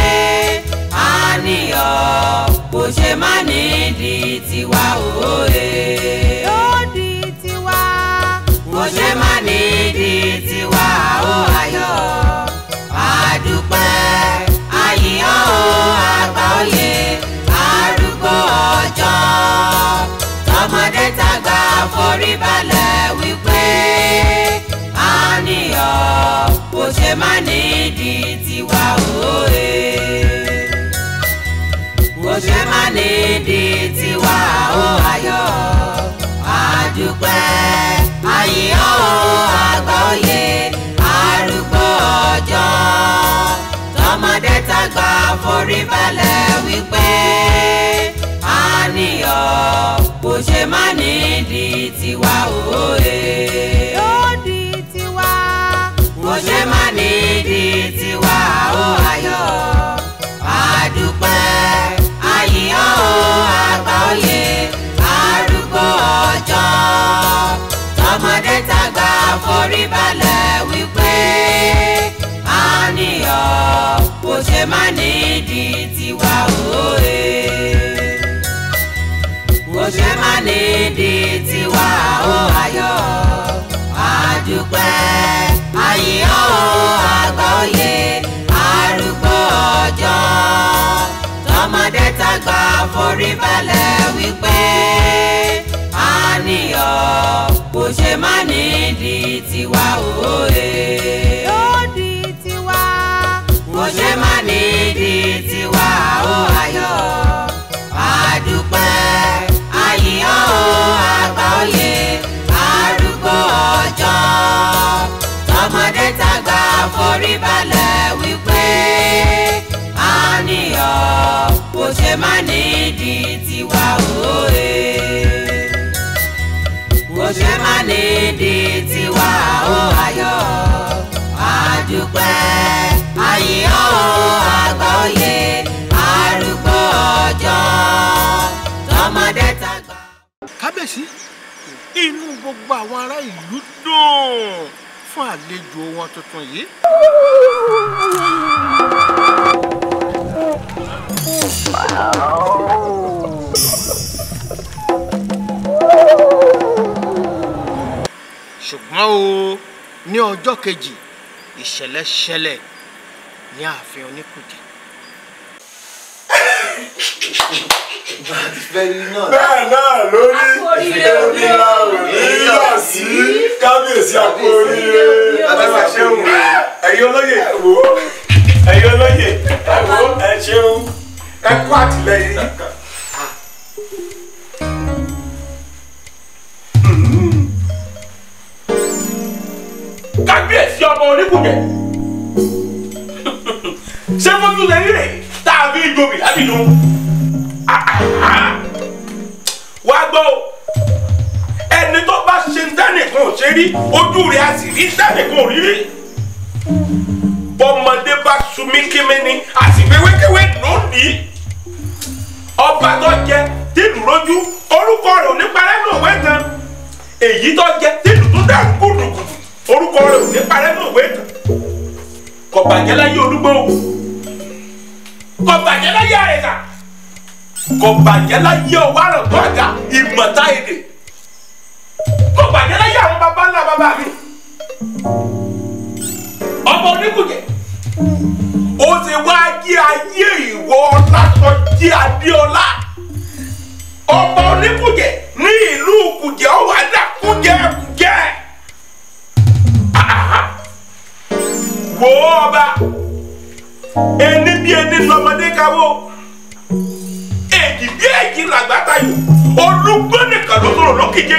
àníyàn kò ṣe má ní di tiwa òye. ó di tiwa. kò ṣe má ní di tiwa ó ayọ̀ àdúpẹ́ àyíyọ́ o àgbà òye arúgbó ọjọ́ tọmọdé tàgbà foríbalẹ̀ wípé àníyàn kò ṣe má ní di tiwa òye kò ṣe má ní di tiwa ó ayọ̀ àdúpẹ́ àyíyọ́ o àgbà òye arúgbó ọjọ́ tọmọdé tàgbà foríbalẹ̀ wípé àníyàn kò ṣe má ní di tiwa òye. ó di tiwa. kò ṣe má ní di tiwa ó ayọ̀ àdúpẹ́ àyíyọ́ o àgbà òye arúgbó ọjọ́ tọmọdé tàgbà foríbalẹ̀ wípé àníyàn kò ṣe má ní di tiwa òye kò ṣe má ní di tiwa ó ayọ̀ àdúpẹ́ àyíyọ́ o àgbà òye arúgbó ọjọ́ tọmọdé tàgbà forí balẹ̀ wípé àníyàn kò ṣe má nídìí tiwa òye. ó di tiwa. kò ṣe má nídìí tiwa ó ayọ̀ àdúpẹ́ àyíyàn ó àgbà òye arúgbó ọjọ́ tọmọdé tàgbà forí balẹ̀ wípé àníyàn kò ṣe má nídìí tiwa òye kò ṣe má nídìí tiwa ó ayọ̀ àdúpẹ́ àyíyàn ó àgbà òye arúgbó ọjọ́ tọmọdé tàgbà. kábíyèsí inú gbogbo àwọn ará ìlú dùn fún àlejò wọn tuntun yìí. ṣùgbọ́n o ní ọjọ́ kejì ìṣẹ̀lẹ̀ ṣẹlẹ̀ ní ààfin oníkùjẹ. bẹ́ẹ̀ náà ló ní ìlera òníyà sí kábíyèsí àpò oríire Bàbá ṣeun ẹ̀yin olóyè wò ó ẹ̀yin olóyè ẹ wò ó ẹ ṣeun ẹ kú àtìlẹ́yìn. kábíyèsí ọmọ oníkùnjẹ ṣé fojú lè rí rè tá a fi jobi lábìnú wá gbọ́ o ẹni tó bá ṣe ń dánìkan ò ṣe rí ojú rẹ̀ á sì rí dánìkan ò rí rí bọ́mọdé bá sunmí kími ni àsìgbé wékéwé lónìí ọba tó jẹ tìlù lójú orúkọ rẹ̀ ò ní parẹ́ ní òwe tán èyí tó jẹ tìlù tó dà gùdùgùdù orúkọ rẹ̀ ò ní parẹ́ ní òwe tán kò bàjẹ́ láyé olúgbó kò bàjẹ́ láyé àrẹ̀dà kò bàjẹ́ láyé ọwọ́ àrùntọ́ àga ìmọ̀ta èdè kò bàjẹ́ láyé àwọn baba ńlá baba mi ọmọ oníkùjẹ ó ti wá jí ayé ìwọ ọlá tó jí adéọlá ọmọ oníkùjẹ ní ìlú kùjẹ ọwọ adá kùjẹ kùjẹ wò ó ọba ẹni bí ẹni lọmọdé káwó èjì bí èjì làgbàtà yìí olùgbọ́n nìkan ló sọ̀rọ̀ lókìjẹ́.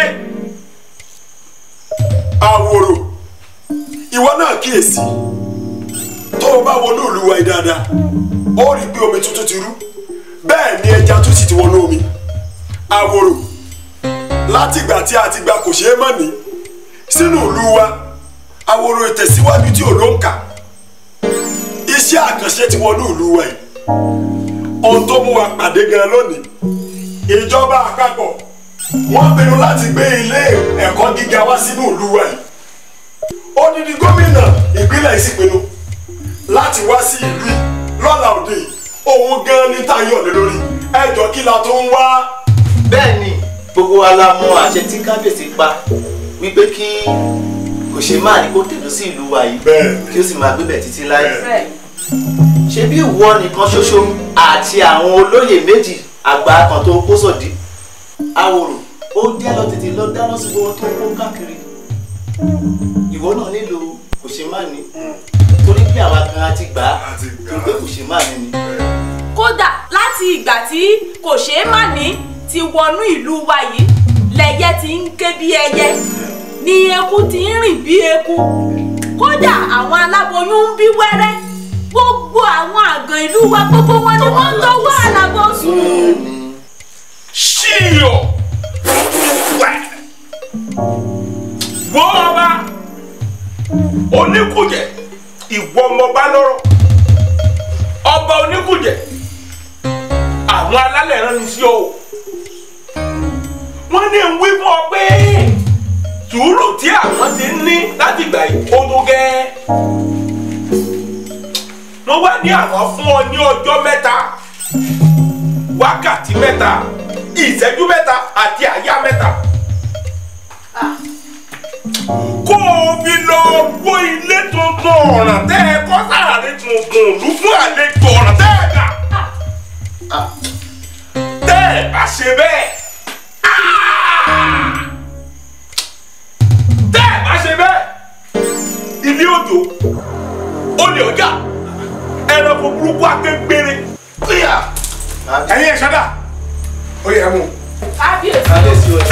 àwòrò ìwọ náà kíyèsí tó o bá wọnú olúwa yìí dáadáa ó rí i pé omi tuntun ti rú bẹ́ẹ̀ ni ẹja tún sì ti wọnú omi àwòrò látìgbà tí a ti gba kò ṣeé mọ̀ ní sínú ìlú wa àwòrò ìtẹ̀síwájú tí ò ló ń kà iṣẹ́ àkànṣe ti wọnú ìlú wa yìí ohun tó mú wa pàdé gan lónìí ìjọba àpapọ̀ wọ́n pinnu láti gbé ilé ẹ̀kọ́ gíga wá sínú ìlú wa yìí odidi gómìnà ìpínlẹ̀ yìí sì pinnu láti wá sí ìlú yìí lọ́la òde yìí òun gan ní tayọ̀ lé lórí ẹjọ́ kí la tó ń wá. bẹ́ẹ̀ ni gbogbo wa la mọ àṣẹ tí kábíyèsí pa wípé kí kò ṣe máa ní kó tẹ̀dó sí ìlú wa yìí kí ó sì máa gbébẹ̀ títí láì ṣe bí ìwọ nìkan ṣoṣo àti àwọn olóyè méjì àgbà kan tó kó sòdí àwòrò ó jẹ́ lọ tètè lọ dáná sí gbogbo tó kó káàkiri ìwọ náà nílò kò ṣe má ní torí pé àwa gan a ti gbà á tó pé kò ṣe má ní ni. kódà láti ìgbà tí kò ṣeé má ní ti wọnú ìlú wa yìí lẹyẹ ti ń ké bí ẹyẹ ni eku ti ń rìn bí eku kódà àwọn aláboyún ń bí wẹ́rẹ́ gbogbo àwọn àgàn ìlú wa gbogbo wọn ni wọ́n ń tọ́wọ́ àlàbọ̀ sùn. ṣíyọ wọ́ ọba oníkùjẹ ìwọ ọmọba lọ́rọ̀ ọba oníkùjẹ àwọn alálẹ̀ rán ni sí ọ o wọ́n ní ń wí fún ọ pé sùúrù tí àwọn ti ń ní láti gbà yìí ó tó gẹ́ wọ́n wá ní àwọn fún ọ ní ọjọ́ mẹ́ta wákàtí mẹ́ta ìṣẹ́jú mẹ́ta àti àyá mẹ́ta kó o fi lọ wó ilé tuntun ọ̀ràn tẹ́ ẹ kọ́ sáàrin tuntun òlú fún àlejò ọ̀ràn tẹ́ ẹ gbà. tẹ́ ẹ bá ṣe bẹ́ẹ̀. tẹ́ ẹ bá ṣe bẹ́ẹ̀. ilé òjò olè ọjà ẹranko burúkú akégbére. ẹ̀yin ẹ̀ ṣọ́dà ó yẹ mú. kábíyèsí o.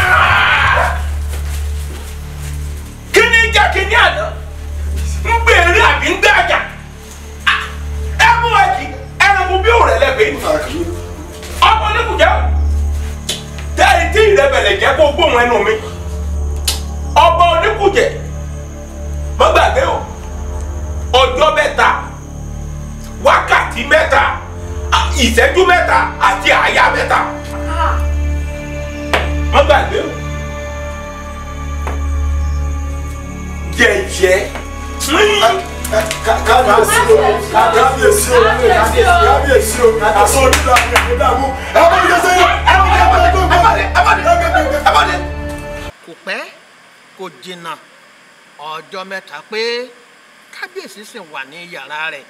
kí ni jẹ́ kí ni àná ń gbèrè àbí ń gbàjà ẹ mú ẹkì ẹranko bí òrẹ́ lẹ́gbẹ̀ẹ́ ni ọmọ oníkùjẹ́ o tẹ́lẹ̀ tí ìrẹ́bẹ̀lẹ̀ jẹ́ kó gbóhùn ẹnu mi ọba oníkùjẹ́ má gbàgbé o ọjọ́ mẹ́ta wákàtí mẹ́ta ìṣẹ́jú mẹ́ta àti àyà mẹ́ta má gbàgbé o. jẹjẹ. kábíyèsí o kábíyèsí o kábíyèsí o àṣọ onílà ní àdédàmú ẹ bá mi jẹsẹ ẹ bá mi jẹsẹ ẹ bá mi ẹ bá mi. kò pẹ́ kò jìnnà ọjọ́ mẹ́ta pé kábíyèsí sì wà ní yàrá rẹ̀.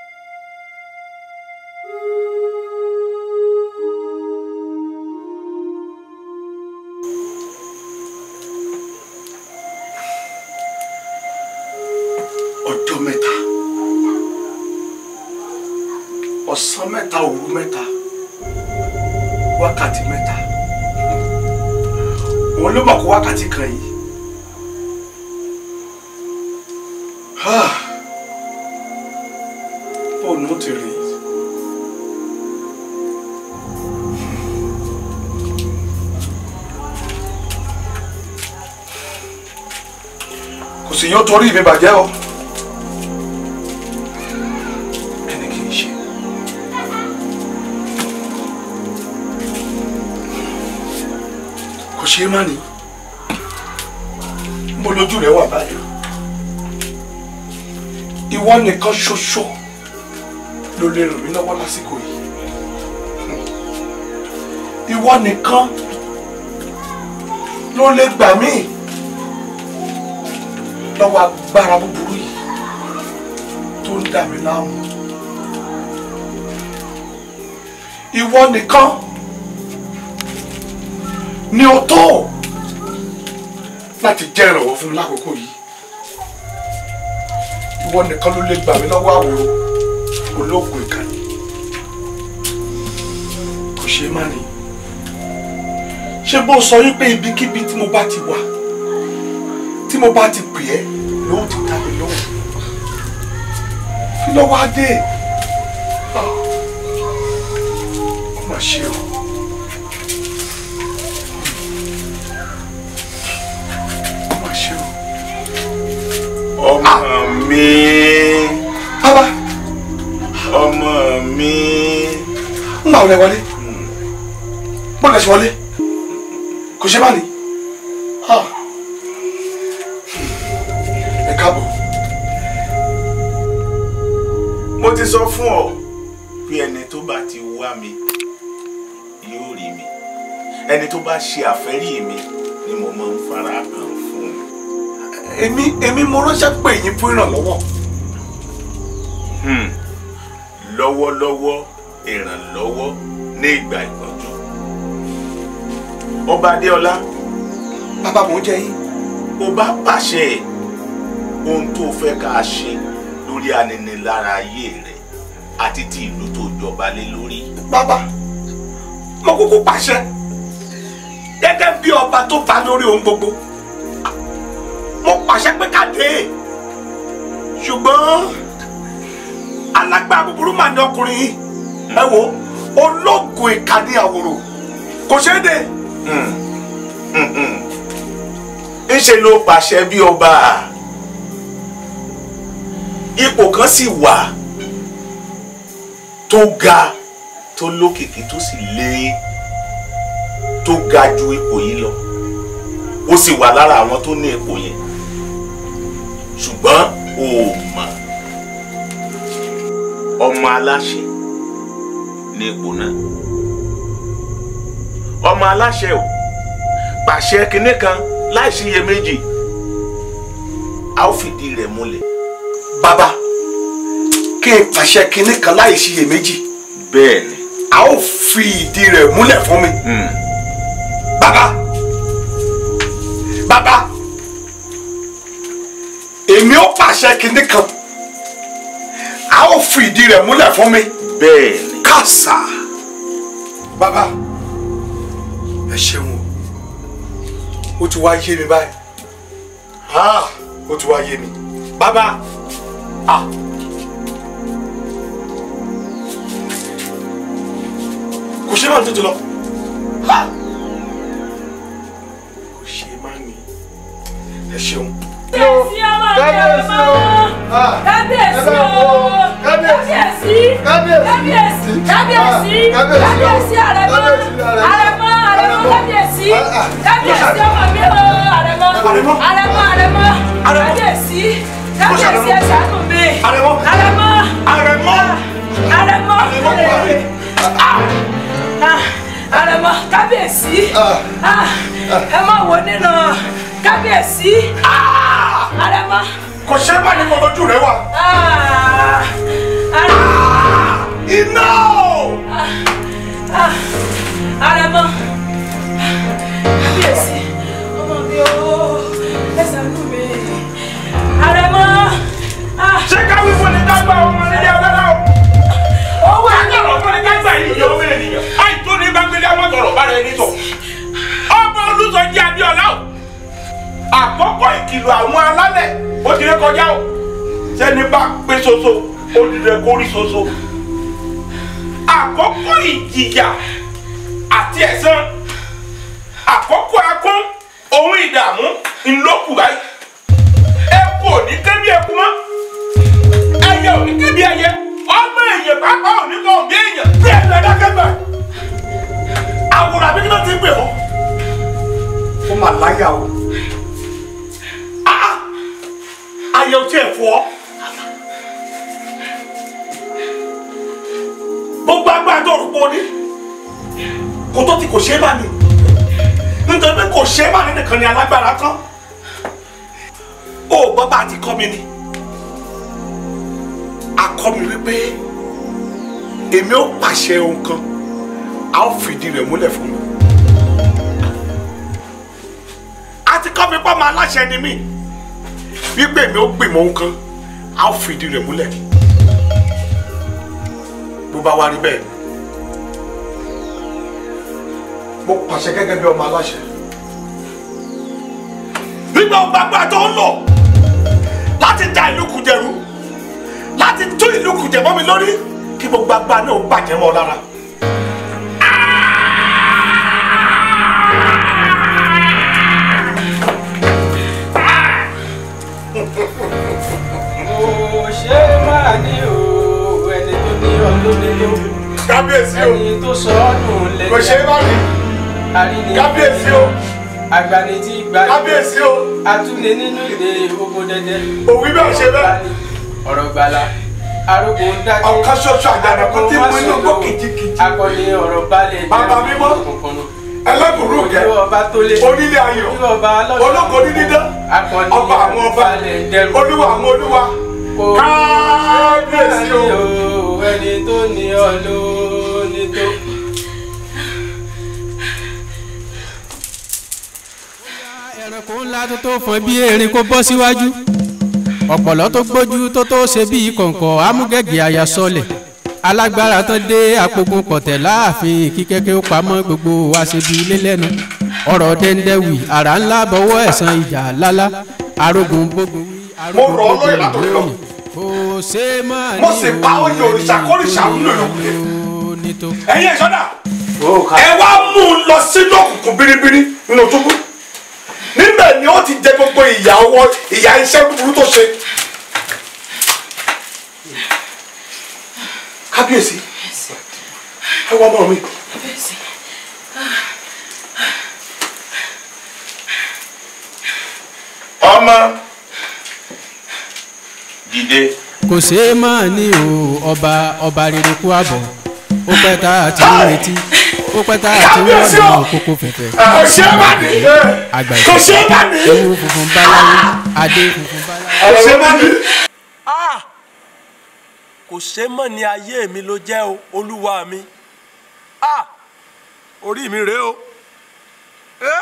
ọjọ́ mẹ́ta ọ̀sán mẹ́ta òru mẹ́ta wákàtí mẹ́ta òun ló mọ̀ kó wákàtí kan yìí. Ah. fóònù ó ti rí kò sì yóò torí mi bàjẹ́ o. kí ni kí n ṣe. kò ṣeé má ní mo lójú rẹ wà báyìí ìwọ nìkan ṣoṣo ló lè ràn mí lọ́wọ́ lásìkò yìí ìwọ nìkan ló lè gbà mí lọ́wọ́ agbára búburú yìí tó ń dà mí láàmú ìwọ nìkan ni o tó láti jẹ́ ìrànwọ́ fún mi lákòókò yìí ìwọ nìkan ló lè gbà mí lọ́wọ́ àwòrán olóògùn ìkànnì kò ṣe é má ní ṣé bó sọ wípé ibikíbi tí mo bá ti wà tí mo bá ti pè ẹ́ ló ti dá mi lóhùn kí ló wá dé ó mà ṣe o ó mà ṣe o. ọmọ mi bàbá ọmọ mi. ń gbà wọlé wọlé bọ́ọ̀lù ẹ̀sìn wọlé kò ṣe má ní. Ah. ẹ káàbọ̀. mo ti sọ fún ọ pé ẹni tó bá ti wá mi yóò rí mi ẹni tó bá ṣe àfẹ́rí mi ni mo máa ń fara hàn fún un. èmi èmi mo ránṣẹ́ pè yín fún ìrànlọ́wọ́. Hmm. lọ́wọ́lọ́wọ́ ìrànlọ́wọ́ ní ìgbà ìpọ́njú. ọba adéọlá bàbá mò ń jẹ yín. ó bá pàṣẹ ohun tó fẹ́ ká ṣe lórí aninilára ayé rẹ àti ti ìlú tó jọba lé lórí. bàbá mo kúkú pàṣẹ gẹ́gẹ́ bí ọba tó bá lórí ohun gbogbo mo pàṣẹ pé ká dé ṣùgbọ́n alágbára búburú mà ní ọkùnrin yìí ẹ wo ológun ìkànnì àwòrò kò ṣeé dé. ńṣe ló pàṣẹ bí ọba ipò kan sì wà tó ga tó lókìkí tó sì lé tó ga ju ipò yìí lọ ó sì wà lára àwọn tó ní ipò yẹn ṣùgbọ́n o ò mọ̀ ọmọ aláṣẹ ní ipò náà ọmọ aláṣẹ o pàṣẹ kinní kan láì síyèméjì a ó fìdí rẹ̀ múlẹ̀. bàbá kí n pàṣẹ kinní kan láì ṣiyèméjì. bẹ́ẹ̀ ni. a ó fi ìdí rẹ̀ múlẹ̀ fún mi. bàbá bàbá èmi ó pàṣẹ kinní kan a ó fi ìdí rẹ̀ múlẹ̀ fún mi. bẹ́ẹ̀ ni. kàṣà bàbá ẹ ṣeun o ó ti wá yé mi báyìí ah ó ti wá yé mi bàbá ah. kò ṣe máa ń tètè lọ ha kò ṣe máa ń ní ẹ ṣeun. kábíyèsí ọmọ mi ọmọ kábíyèsí o kábíyèsí kábíyèsí kábíyèsí kábíyèsí àrẹ̀mọ àrẹ̀mọ àrẹ̀mọ kábíyèsí kábíyèsí ọmọ mi o àrẹ̀mọ àrẹ̀mọ àrẹ̀mọ kábíyèsí kábíyèsí ẹ ṣàánú mi àrẹ̀mọ àrẹ̀mọ àrẹ̀mọ àrẹ̀mọ àrẹ̀mọ kábíyèsí ẹ má wo nínú kábíyèsí àrẹ̀mọ. kò ṣe é má ní mo lójú rẹ wà. iná àrẹ̀mọ kábíyèsí ọmọ mi o ẹ ṣàánú mi àrẹ̀mọ. ṣé káwé fún ni dágbà ọmọ nílé agbára o. owó akẹ́rọ̀ fún ni dágbà yìí yọ ọmọ ènìyàn. àìtó ní gbàgbélé àwọn tọrọ bá rẹ ní sọ. ọmọ olùsọjí adéọlá o. àkọ́kọ́ ìkìlọ̀ àwọn alálẹ̀ ó ti ré kọjá o. sẹ́ni bá pé soso ó ti rẹ kórí soso. àkọ́kọ́ ìjìyà àti ẹ̀san àkọ́kọ́ akún ohun ìdààmú ńlọ́kù báyìí. eku ò ní ké bí eku mọ́ ẹyẹ ò ní ké bí ẹyẹ ọmọ èèyàn pápá ò ní kọ́ bí èèyàn bí ẹ̀rọ ẹ̀dákẹ́gbà àwòrán àbí kí ló ti gbè ọ́ ó mà láyà o ayé o tiẹ̀ fọ́ gbogbo agbára tó rúgbó ní kò tó ti kò ṣe é bá ní nítorí pé kò ṣe é bá ní nìkan ni alágbára kan ó gbọ́ bá a ti kọ́ mi ni a kọ́ mi wípé èmi ó pàṣẹ ohun kan a ó fìdí rẹ̀ múlẹ̀ fún mi a ti kọ́ mi pọ́ máa láṣẹ ni mí wípé èmi ó gbìmọ̀ ohun kan a ó fìdí rẹ̀ múlẹ̀ bó bá wá rí bẹ́ẹ̀ mo pàṣẹ gẹ́gẹ́ bí ọmọ aláṣẹ nígbà ó gbàgbà tó ń lò láti da ìlú kùjẹrú láti tún ìlú kùjẹ mọ́ mi lórí kí gbogbo agbára náà ó bàjẹ́ mọ́ ọ lára. kò ṣe é máa ní o ẹni tó ní ọdún nínú. kábíyèsí o ẹni tó sọ ọ́ nù lẹ́yìn. kò ṣe é máa ní. àríní kábíyèsí o. àgbàni tí gbà kábíyèsí o. àtúndé nínú ìdè ogun dẹdẹ. òwí bẹ́ẹ̀ ṣe bẹ́ẹ̀. ọ̀rọ̀ gbala arógo ń dájú. ọ̀kan ṣoṣo àjànà kan tí mo inú gbọ́ kìjikìji. akọni ọ̀rọ̀ balẹ̀ jẹ́ bàbá mímọ́ ẹlẹ́bùrú kẹ onílé ayọ̀ olóko dídán ọba àwọn ọba olúwa àwọn olúwa kábíyèsí o. ẹni tó ní ọ ló ní tó. ẹranko ńlá tó tó fọn bí erin kó bọ́ síwájú ọ̀pọ̀lọ́ tó gbójú tó tó ṣe bí kọ̀ǹkọ̀ amúgẹ́gẹ́ àyà sọlẹ̀ alágbára tán dé àpogun pọ̀tẹ́ láàfin kí kẹ́kẹ́ ó pamọ́ gbogbo wa ṣe bí ilé lẹ́nu ọ̀rọ̀ dẹ́ndẹ́wì àrà ńlá bọ́wọ́ ẹ̀sán ìjà lálá arógun gbógun wí mo rọ ọ lóye látòrí lọ kò ṣe é mọ́ ní mo sì pa oyè òrìṣà kórìṣà wúlò lókè ẹ̀yin ìṣọ́dà ẹ wá mú un lọ sínú òkùnkùn biribiri nínú túbú níbẹ̀ ni ó ti jẹ gbogbo ìyà ọwọ́ ìyà iṣẹ́ búburú tó ṣe. kábíyèsí ẹ wá ọmọ mi. ọmọ dìde. kò ṣe é mọ́ ní o ọba ọba rere kú àbọ̀ ó pẹ́ tá a ti ń retí ó pẹ́ tá a ti ń wọ́n lọ kókó fẹ̀fẹ̀. kò ṣe é má ní àgbà kò ṣe é má ní. ewu funfun báláwo adé funfun báláwo. kò ṣe mọ́ ni. kò ṣe mọ́ ni ayé mi ló jẹ́ o olúwa mi Ah! orí mi rèé o. Eh?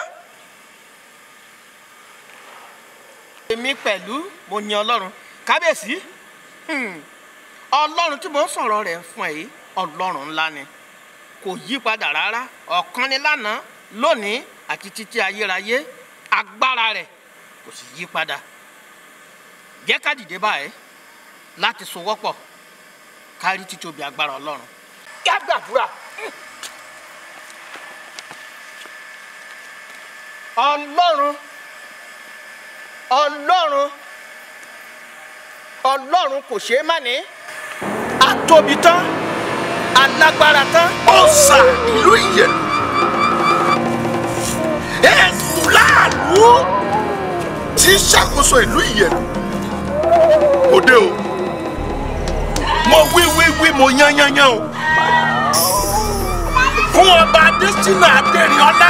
èmi pẹ̀lú mo yan ọlọ́run kábíyèsí hmm, ọlọ́run tí mo ń sọ̀rọ̀ rẹ̀ fún ẹ yìí ọlọ́run ńlá ni kò yí padà rárá ọ̀kan ni lánàá lónìí àti títí ayérayé agbára rẹ̀ kò sì yí padà jẹ́ ká dìde báyìí láti sowọ́pọ̀ kárí títóbi agbára ọlọ́run kí á gbàdúrà. ọlọ́run ọlọ́run ọlọ́run kò ṣeé má ní atóbi tán alágbára tán. ọ̀sà ìlú ìyẹ̀lú ẹ̀sùn láàlú tí ń ṣàkóso ìlú ìyẹ̀lú òde o mo wí wí wí mo yán yán yán o fún ọba adésínà adẹ́rìnọ́lá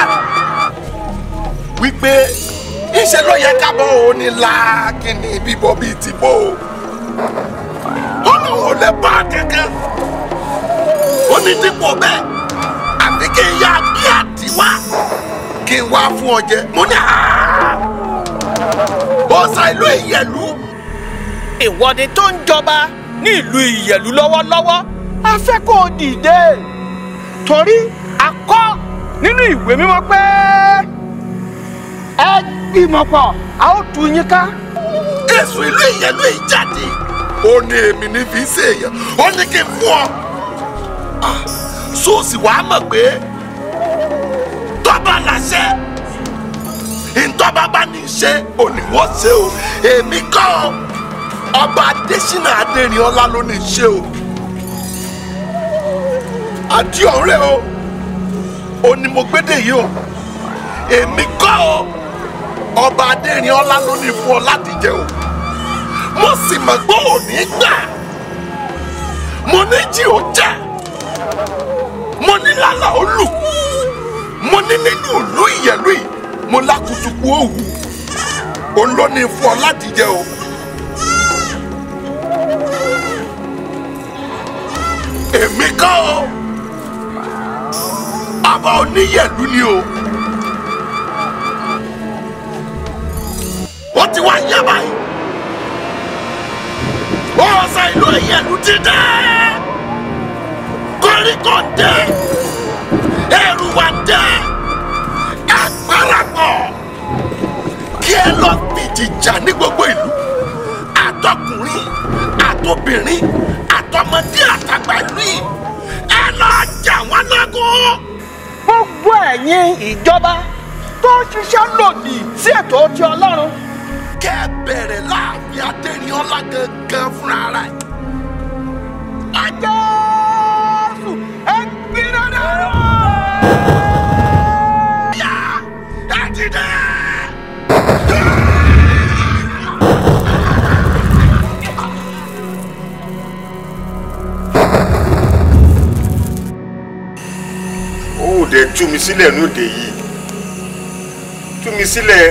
wípé iṣẹ́ ló yẹ ká bọ́ òun ní láàkínní bíbọ́ bíi ti bó o ọlọ́run ò lè bá a kankan ó ní dípò bẹ́ẹ̀ àfi kí n yá gbé àdìwá kí n wá fún ọ jẹ mo ní àá ọ̀sà ìlú ìyẹ̀lú ìwọ́de tó ń jọba ní ìlú ìyẹ̀lú lọ́wọ́lọ́wọ́ a fẹ́ kó o dìde torí a kọ́ nínú ìwé mímọ́ pé ẹ gbìmọ̀ pọ̀ a ó tú yín ká. èso ìlú ìyẹ̀lú yìí jáde ó ní èmi ní fi ṣe èèyàn ó ní kí n fún ọ Ah, sóòsì wàá mọ̀ pé tọ́ba làṣẹ ntọ́ba bá ní í ṣe òní wọ́n ṣe o èmi kọ́ ọ ọba adésínà adẹ́rìnọ́lá ló ní í ṣe o àti ọ̀rẹ́ o ò ní mo gbédè yìí o èmi kọ́ ọ ọba adẹ́rìnọ́lá ló ní fún ọ láti jẹ o mo sì mọ̀ pé òní gbà mo ní jí o jẹ́ mo ní lálà ó lù mo ní nínú ìlú ìyẹ̀lú yìí mo lákùtùkù òwú òun ló ní fún ọ láti jẹ o. èmi kọ́ ọ ọba oníyẹ̀lú ni o. ó ti wá yá báyìí ọ̀sà ìlú ìyẹ̀lú ti dẹ́ koríko dẹ́ ẹrù wa dẹ́ ẹ parapọ̀ kí ẹ lọ fìjì jà ní gbogbo ìlú àtọkùnrin àtobìnrin àtọmọdé àtàgbà ìlú yìí ẹ lọ jà wọn lọ́gùn. gbogbo ẹ̀yin ìjọba tó ń ṣiṣẹ́ lòdì sí ètò ti ọlọ́run. kẹ́ ẹ bẹ̀rẹ̀ láàfin adẹ́rìnọ́lá gangan fúnra rẹ̀. Jésù ẹ gbiná dànù. ẹ ti dẹ́. ó dẹ̀ tú mi sílẹ̀ lóde yìí tú mi sílẹ̀.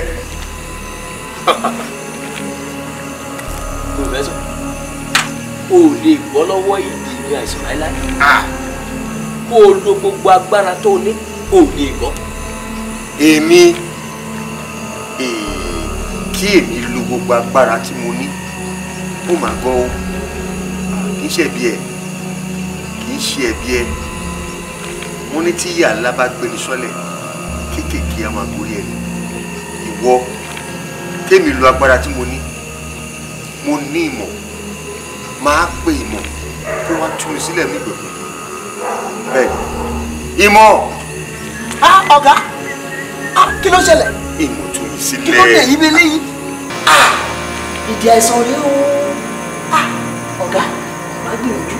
pòfẹ́sọ̀ o ò lè gbọ́ lọ́wọ́ ìdí ní àìsàn láíláí kó o lo gbogbo agbára tó o ní o ò lè gbọ́. èmi èè, kí èmi lo gbogbo agbára tí mo ní ó mà gbọ́ ó kì í ṣe ẹ̀bi ẹ̀ kì í ṣe ẹ̀bi ẹ̀ mo ní tí ìyá ńlá bá gbéni sọ́lẹ̀ kéékèèké a máa gorí ẹ̀ ìwọ kémi lo agbára tí mo ní mo ní ìmọ̀ máa pe ìmọ̀ kó wá tú mi sílẹ̀ ní gbogbo bẹ́ẹ̀ ìmọ̀ á ọ̀gá á kí ló ṣẹlẹ̀ ìmọ̀ tú mi sílẹ̀ kí ló dé yìí bí léyìí á ìdí àìsàn rèé o á ọ̀gá má gbìyànjú.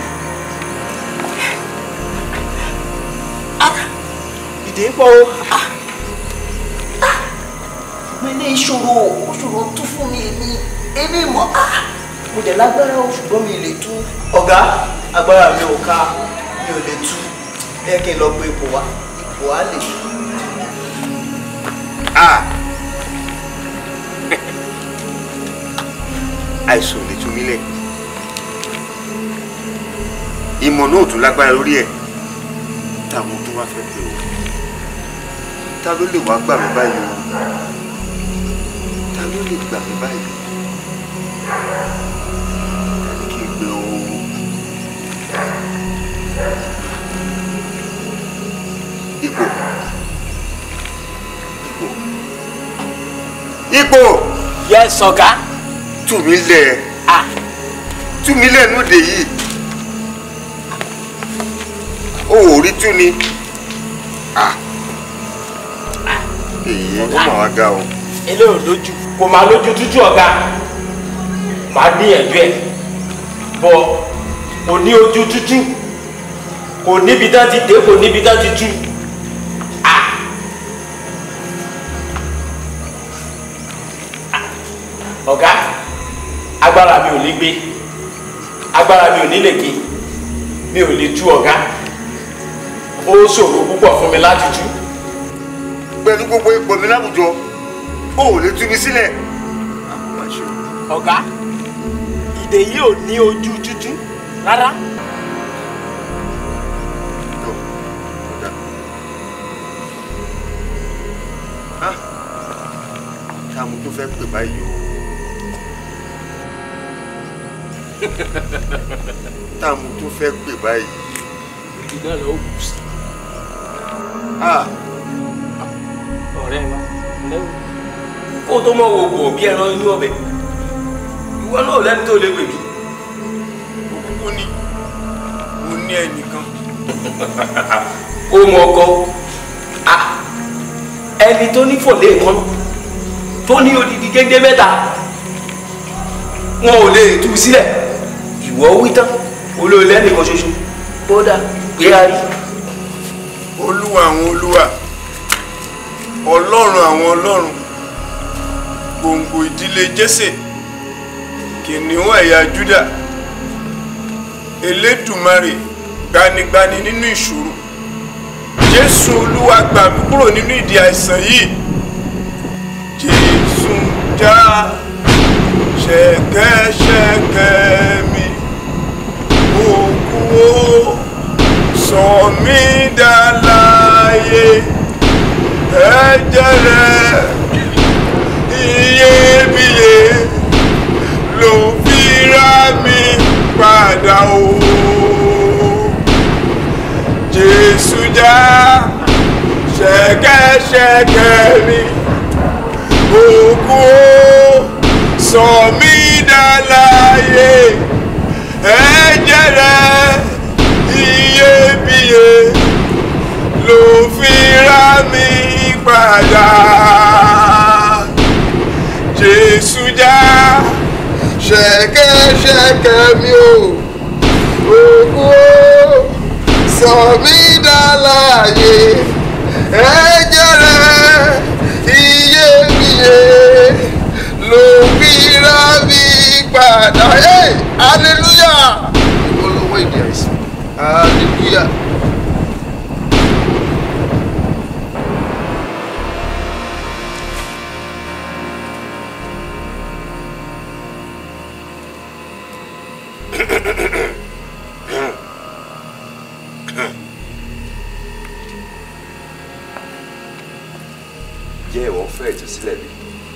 á ìdí ń pọ̀ o á á mo ní ìṣòro ìṣòro tú fún mi èmi èmi mọ̀ á mo dẹ̀ lágbára o ṣùgbọ́n mi lè tú. ọ̀gá agbára mi ò ká mi ò lè tú ẹ kí n lọ gbé ipò wá ipò á lè tú. Ah. àìsàn ò lè tú mí lẹ̀ ìmọ̀ náà ò tún lágbára lórí ẹ̀ táwọn tó wá fẹ́ pé o ta ló lè wá gbà mí báyìí o ta ló lè gbà mí báyìí ta ni kí n gbé o. ipò ipò. yẹ sọ̀gá. tú mi lẹ̀ tú mi lẹ̀ núdè yìí o ò rí tú ni èyí ó mà wá ga o. eléyìí lójú kò máa lójú tútù ọ̀gá máa gbìyànjú ẹ̀ bọ̀ kò ní ojú tútù kò níbi tá ti dé kò níbi tá ti tú. ọ̀gá agbára mi ò ní gbé agbára mi ò ní lè gbé mi ò lè tú ọ̀gá ó ṣòro púpọ̀ fún mi láti tú. pẹ̀lú gbogbo ipò mi láwùjọ o ò lè tú mi sílẹ̀. ọ̀gá ìdè yìí ò ní ojú tútù rárá. táwọn tó fẹ́ pè báyìí o. táwọn tó fẹ́ pè báyìí. ìdá lọ wù sí. ọ̀rẹ́ wa lẹ́wọ̀. kó o tó mọ wo wò bí ẹran inú ọbẹ̀ ìwọ náà lẹ́ni tó lè gbèjú. òkúkú ni mo ní ẹnìkan. ó mọ ọkọ ẹni tó ní fòlé kan tó ní odidi géńdé mẹ́ta wọn ò lè tú sílẹ̀ ìwọ wí tán olóòlù ẹnìkan ṣoṣo kódà gbé a rí. olúwa àwọn olúwa ọlọ́run àwọn ọlọ́run gbòǹgbò ìdílé jésè kìnìún ẹ̀yà júdà elédùmarè gbanigbani nínú ìṣòro jésù olúwa gbà mí kúrò nínú ìdí àìsàn yìí jésù já ṣẹ̀kẹ̀ṣẹ̀kẹ̀ mi òkú ó sọ mí dá láàyè ẹ̀jẹ̀ rẹ̀ iyebíye ló fi rà mí padà o jésù já ṣẹ̀kẹ̀ṣẹ̀kẹ̀ mi òkú ó sọ mí dá láàyè ẹ̀jẹ̀ rẹ̀ iyebíye ló fi rà mí padà jésù já ṣẹ̀kẹ̀ṣẹ̀kẹ̀ mi o òkú ó sọ mí dá láàyè ẹ̀jẹ̀ rẹ̀ iyebíye ló fi rà mí padà Hey, hallelujah olówó ìdí àìsàn hallelujah. jẹ́ ìwọ fẹ́ ìtúsílẹ̀ bí.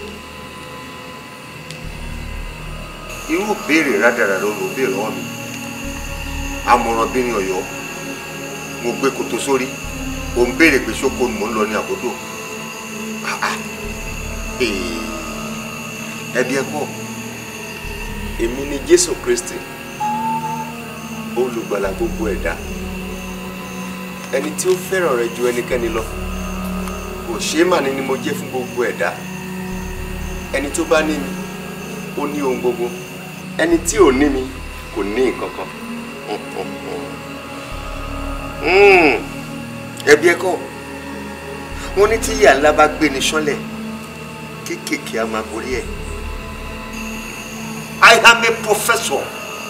irú béèrè rádaràdà ló lò béèrè wọn mi àmọ̀ràn bírin ọ̀yọ́ mo gbé kòtò sórí ò ń béèrè pé ṣókò ni mò ń lọ ní àbódò Ah, ah. Eh, ẹbí ẹ kọ́ èmi ni jésù kristi olùgbàlà gbogbo ẹ̀dá ẹni tí ó fẹ́ràn rẹ ju ẹnikẹ́ni lọ kò ṣeé mà ní ni mo jẹ́ fún gbogbo ẹ̀dá ẹni tó bá ní mi ó ní ohun gbogbo ẹni tí ò ní mi kò ní nǹkan kan. Mm, ẹbí ẹ kọ́ wọ́n ní tí ìyá ńlá bá gbé ní sánlẹ̀ kéékèèké á máa gorí ẹ̀ I am a professor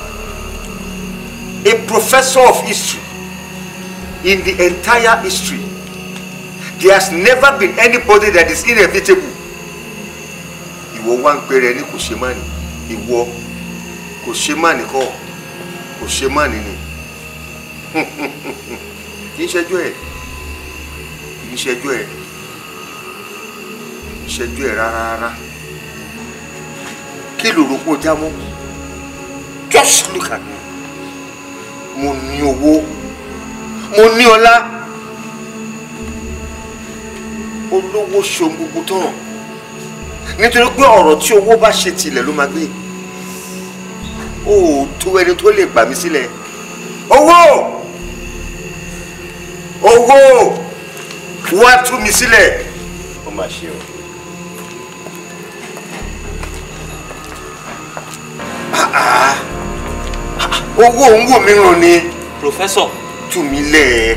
a professor of history in the entire history there has never been anybody that is inevitable ìwọ wá ń pèrè ní kò ṣe má ní ìwọ kò ṣe má nìkọ́ kò ṣe má nìní kì í ṣẹjú ẹ̀ kì í ṣẹjú ẹ̀ kì í ṣẹjú ẹ̀ rárá rárá kí lòrò kó já mọ́ just look at me mo ní owó mo ní ọlá olówó ṣohun gbogbo tán nítorí pé ọ̀rọ̀ tí owó bá ṣe tilẹ̀ ló máa gbé ó tó ẹni tó lè gbà mí sílẹ̀ owó owó wá tú mi sílẹ̀ ó máa ṣe o. Ah, ah, owó òun wò mí ràn ni. Professor. tú mi lẹ̀.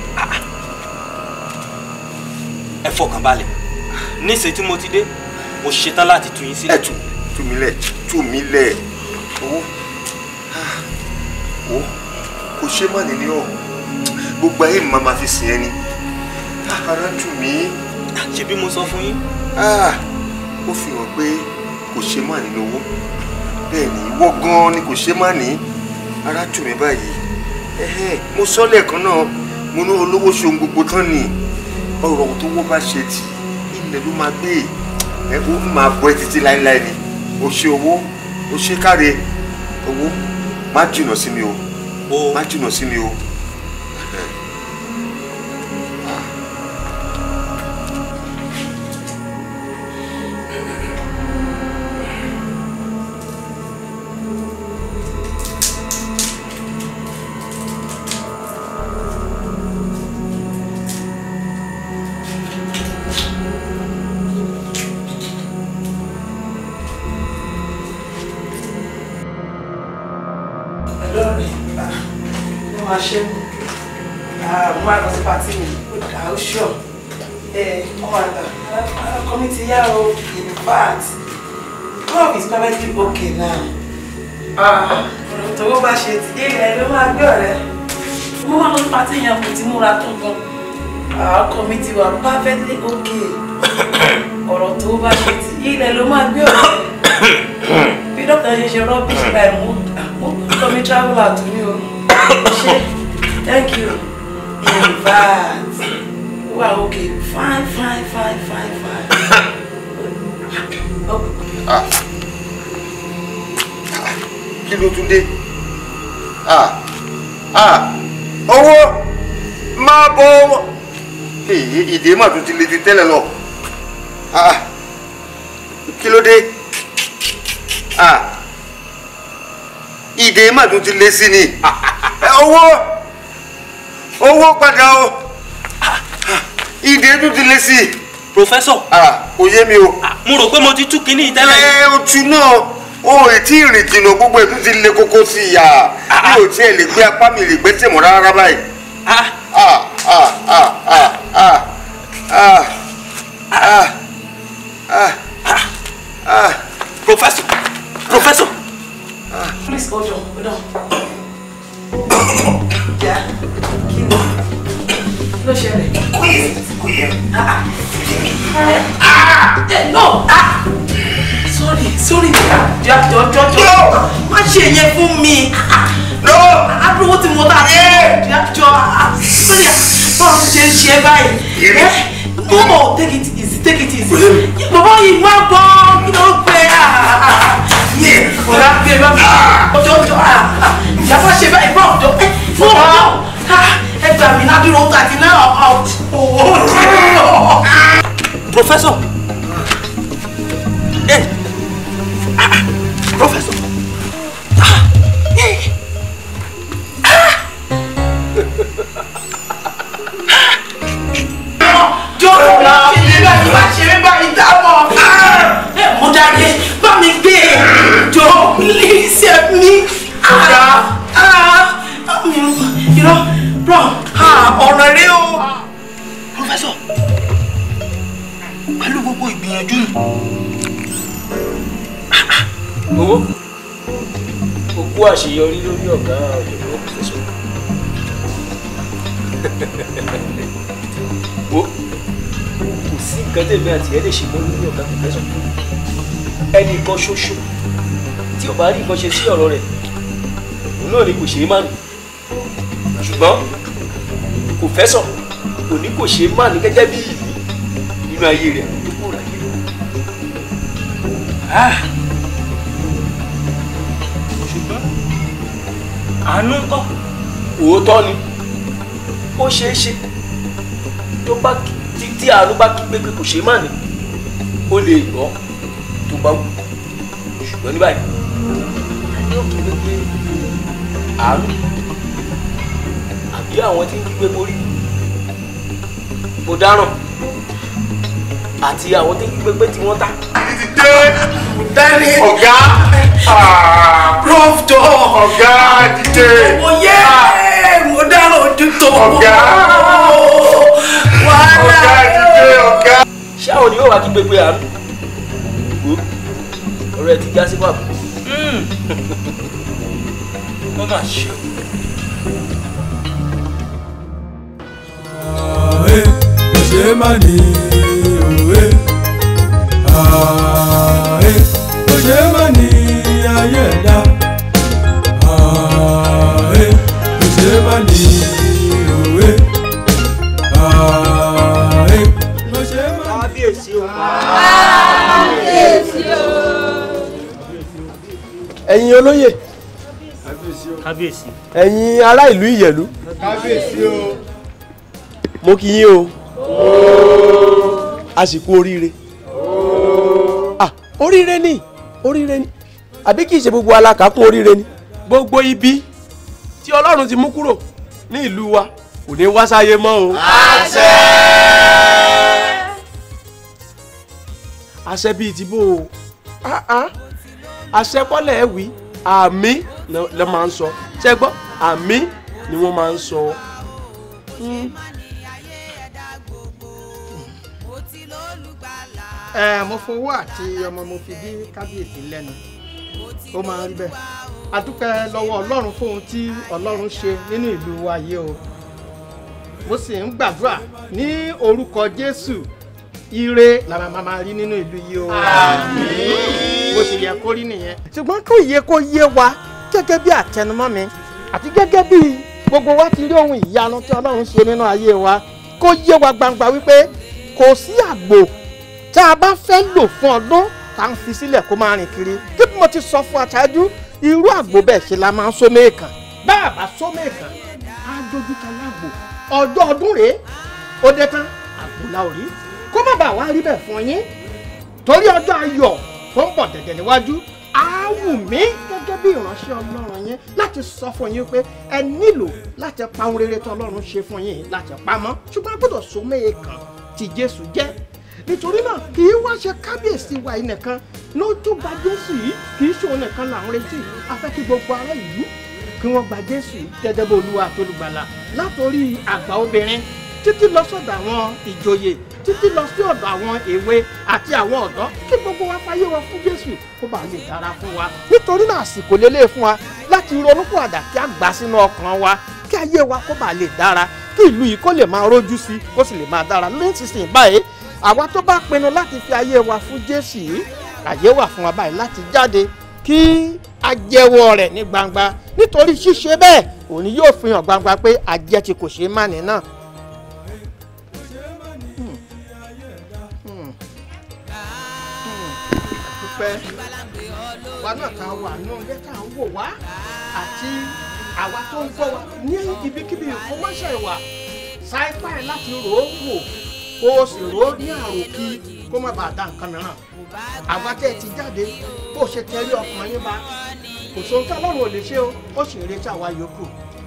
ẹ fọkàn balẹ̀ níṣẹ́ tí mo ti dé mo ṣetán láti tú yín sílẹ̀. ẹ tú tú mi lẹ̀ tú mi lẹ̀ owó ah, owó kò ṣe má nìní ọ gbogbo ayé mi máa ma fi sìn ẹ́ ni Ah, ara tù mí. ṣe bí mo sọ fún yín. Ah, ó fi hàn pé kò ṣe má nínú owó bẹ́ẹ̀ ni ìwọ gan-an ni kò ṣe má ní ara tù mí báyìí Ẹhẹ́n, mo sọ lẹ́ẹ̀kan náà mo ní olówó ṣohun gbogbo tán ni ọ̀rọ̀ tó wọ́ bá ṣe tì ilẹ̀ ló máa gbé ẹ ó máa bọ́ ẹ títí láéláé ni o ṣe owó o ṣe káre owó má jìnnà sí mi o má jìnnà sí mi o. lọ́rẹ̀ ló máa ṣe mú mo máa lọ sí pàtí mi ó dà ó ṣọ ẹ ọmọ àgbà ọkọ mi ti yá o in fact love is perfectly okay now ọ̀rọ̀ tó bá ṣe ti ilẹ̀ ló máa gbé ọ̀rẹ́ mo máa lọ sí pàtí yẹn kò ti múra tó gan ọkọ mi ti wà perfectly okay ọ̀rọ̀ tó bá ṣe ti ilẹ̀ ló máa gbé ọ̀rẹ́ bí dókítà ṣe ṣe rubbish báyìí mo mo kọ́ mi travel out ní o ṣe thank you in fact wà okay fine fine fine fine fine. Ah. kí ló tún dé Ah. Ah. owó máa bọ owó èyí ìdè mà tún ti le ju tẹ́lẹ̀ lọ Ah. kí ló dé Ah. ìdè mà tún ti le sí ni Ẹ, owó owó padà o ìdè tún ti le sí. Professor. kò yé mi o. mo rò pé mo ti tú kinní tẹ́lẹ̀. ẹ o tu náà o ò tí ì rìn jìnnà gbogbo ẹ̀ tún ti le koko sí i yà mi ò tiẹ̀ lè gbé apá mi lè gbé tèmọ̀ rárá báyìí. Ah, ah, ah, ah, ah, ah, ah, ah, ah. Professor. Professor. please hold on hold on. Yeah. kí ló kí ló ṣẹlẹ̀. Ah, ah. Eh, no ah sorry sorry jọ jọ jọ jọ má ṣe yẹn fún mi no adúrówó tí mo tà jọ jọ sorry báwo ló ṣe ń ṣe báyìí ẹ no take it easy take it easy bàbá yìí má bọ́ kí ló ń pẹ́ yẹ ọ̀rá gbé bá mi ọjọ́ ọjọ́ ìyàwó ṣe báyìí bá ọjọ́ ẹ fún ọjọ́ ẹ gbà mí ládùúró tàbí náà ọ̀ Professor. Eh. Ah, ah. Professor. Ah. Eh. jọ má ṣe mí báyìí má ṣe mí báyìí dáwọ ẹ mú dáadé bá mi gbé e jọ please help me ah ah irọ́ bro ah ọ̀rọ̀ rẹ o. Professor. Pẹ̀lú gbogbo ìgbìyànjú yìí. owó òkú àṣeyọrí lórí ọ̀gá ọ̀jọ̀gbọ́n pòfẹ́sọ̀ wo kò sí nǹkan tèmi àti ẹ lè ṣe mọ́ lórí ọ̀gá pòfẹ́sọ̀ ẹnì kan ṣoṣo tí ò bá rí nǹkan ṣe sí ọ̀rọ̀ rẹ̀ òun náà ni kò ṣeé má nì ṣùgbọ́n kò fẹ́ sọ kò ní kò ṣeé má ní gẹ́gẹ́ bí ìlú nínú ayé rẹ̀ tó kúrò láyé rẹ̀. ṣùgbọ́n àánú ń kọ́ òótọ́ ni ó ṣeé ṣe tó bá tí tí àánú bá kí pé pé kò ṣeé má ní ó lè gbọ́ tó bá wù ṣùgbọ́n ní báyìí yóò kí pé pé àánú àbí àwọn tí ń kí pé borí mo dáràn àti àwọn tí ń kí pé pé tí wọ́n ta. dé dání ọ̀gá prof jọ ọ̀gá dìde mo yẹ mo dára ojú tó ọ̀gá wàhálà ọ̀gá dìde ọ̀gá. ṣé àwọn ni yóò wá kí pé pé àánú wò ọ̀rọ̀ ẹ ti já sí pàbó. wọ́n máa ṣe o. Ààrẹ kò ṣe má ní òwe. Ààrẹ kò ṣe má ní ayé ẹ̀dá. Ààrẹ kò ṣe má ní òwe. Ààrẹ kò ṣe má ní. kábíyèsí o. kábíyèsí o. ẹ̀yin olóyè kábíyèsí. ẹ̀yin ará ìlú ìyẹ̀lú kábíyèsí o. mo kí yín o àsìkò oríire ah oríire ni oríire ni àbí kì í ṣe gbogbo alákàákún oríire ni gbogbo ibi tí ọlọ́run ti mú kúrò ní ìlú wa kò ní wá sáyé mọ́ o. àṣẹ. àṣẹ bíi ti bó o ah ah àṣẹ kọ́lẹ̀ ẹ̀ wí àmì ló máa ń sọ ṣé gbọ́ àmì ni wọ́n máa ń sọ. Mm. ẹ mo fowó àti ọmọ mo fi dí kábíyèsí lẹ́nu ó máa ń rí bẹ́ẹ̀ a dúpẹ́ lọ́wọ́ ọlọ́run fún ohun tí ọlọ́run ṣe nínú ìlú wa yìí o mo sì ń gbàdúrà ní orúkọ jésù ire la máa máa rí nínú ìlú yìí o bó ṣe yẹ kó rí nìyẹn. ṣùgbọ́n kó yẹ kó yé wa gẹ́gẹ́ bí àtẹnumọ́ mi àti gẹ́gẹ́ bí gbogbo wa ti rí ohun ìyanu tí ọlọ́run ṣe nínú ayé wa kó yé wa gbangba wípé kò sí àgbò tá a bá fẹ́ lò fún ọdún tá a ń fi sílẹ̀ kó máa rìn kiri kí mo ti sọ fún aṣáájú irú àgbò bẹ́ẹ̀ ṣe la máa ń sómé kan bá a bá sómé kan á dojú kan lágbo ọjọ́ ọdún rèé ó dé tán àgbò la ò rí kó má bàa wá rí bẹ́ẹ̀ fún yín torí ọjọ́ ayọ̀ tó ń bọ̀ dẹ̀dẹ̀ níwájú á wù mí gẹ́gẹ́ bí ìránṣẹ́ ọlọ́run yín láti sọ fún yín pé ẹ nílò láti pa ohun rere tí ọlọ́run ṣe fún yín láti pamọ́ ṣùgbọ́n a gbọ́dọ̀ sómé kan tí jésù jẹ́ nítorí náà kì í wá ṣe kábíyèsí wa yìí nìkan ló tún gba jésù yìí kì í ṣe òun nìkan là ń retí a fẹ́ kí gbogbo ará ìlú kí wọ́n gba jésù gẹ́gẹ́ bí olúwa àtolùgbàlà látòrí àgbà obìnrin títí lọ sọ́dọ̀ àwọn ìjòyè títí lọ sí ọ̀dọ̀ àwọn èwe àti àwọn ọ̀dọ́ kí gbogbo wa fayé wa fún jésù kó bàa lè dára fún wa nítorí náà àsìkò lélẹ̀ fún wa láti ronúpọ̀ àdá kí a gbà sínú ọkàn wa kí ayé wa kó bàa lè dára kí ìlú yìí kó lè máa rójú sí kó sì lè máa dára nísinsìnyí báyìí àwa tó bá pinnu láti fi ayé wa fún jésù yìí àyè wà fún wa báyìí láti jáde kí a jẹ́wọ́ rẹ̀ ní gbangba nítorí ṣíṣe bẹ́ẹ̀ òní yóò fi hàn gbangba pé àjẹ́ tí kò ṣeé má ní náà. dúpẹ́ wa náà ta wà ní ọjọ́ tá à ń wò wá àti àwa tó ń gbọ́ wa ní ibikíbi ìfowóṣẹ́ ìwà sáípà ẹ̀ láti rò ó wò kó o sì rò ó ní àròkí kó má bàa da nǹkan mìíràn àwa tẹ́ ẹ ti jáde bó o ṣe tẹ̀lé ọkàn yín bá kò sóhun tí ọlọ́run ò lè ṣe o ó sì ń retí àwa yòókù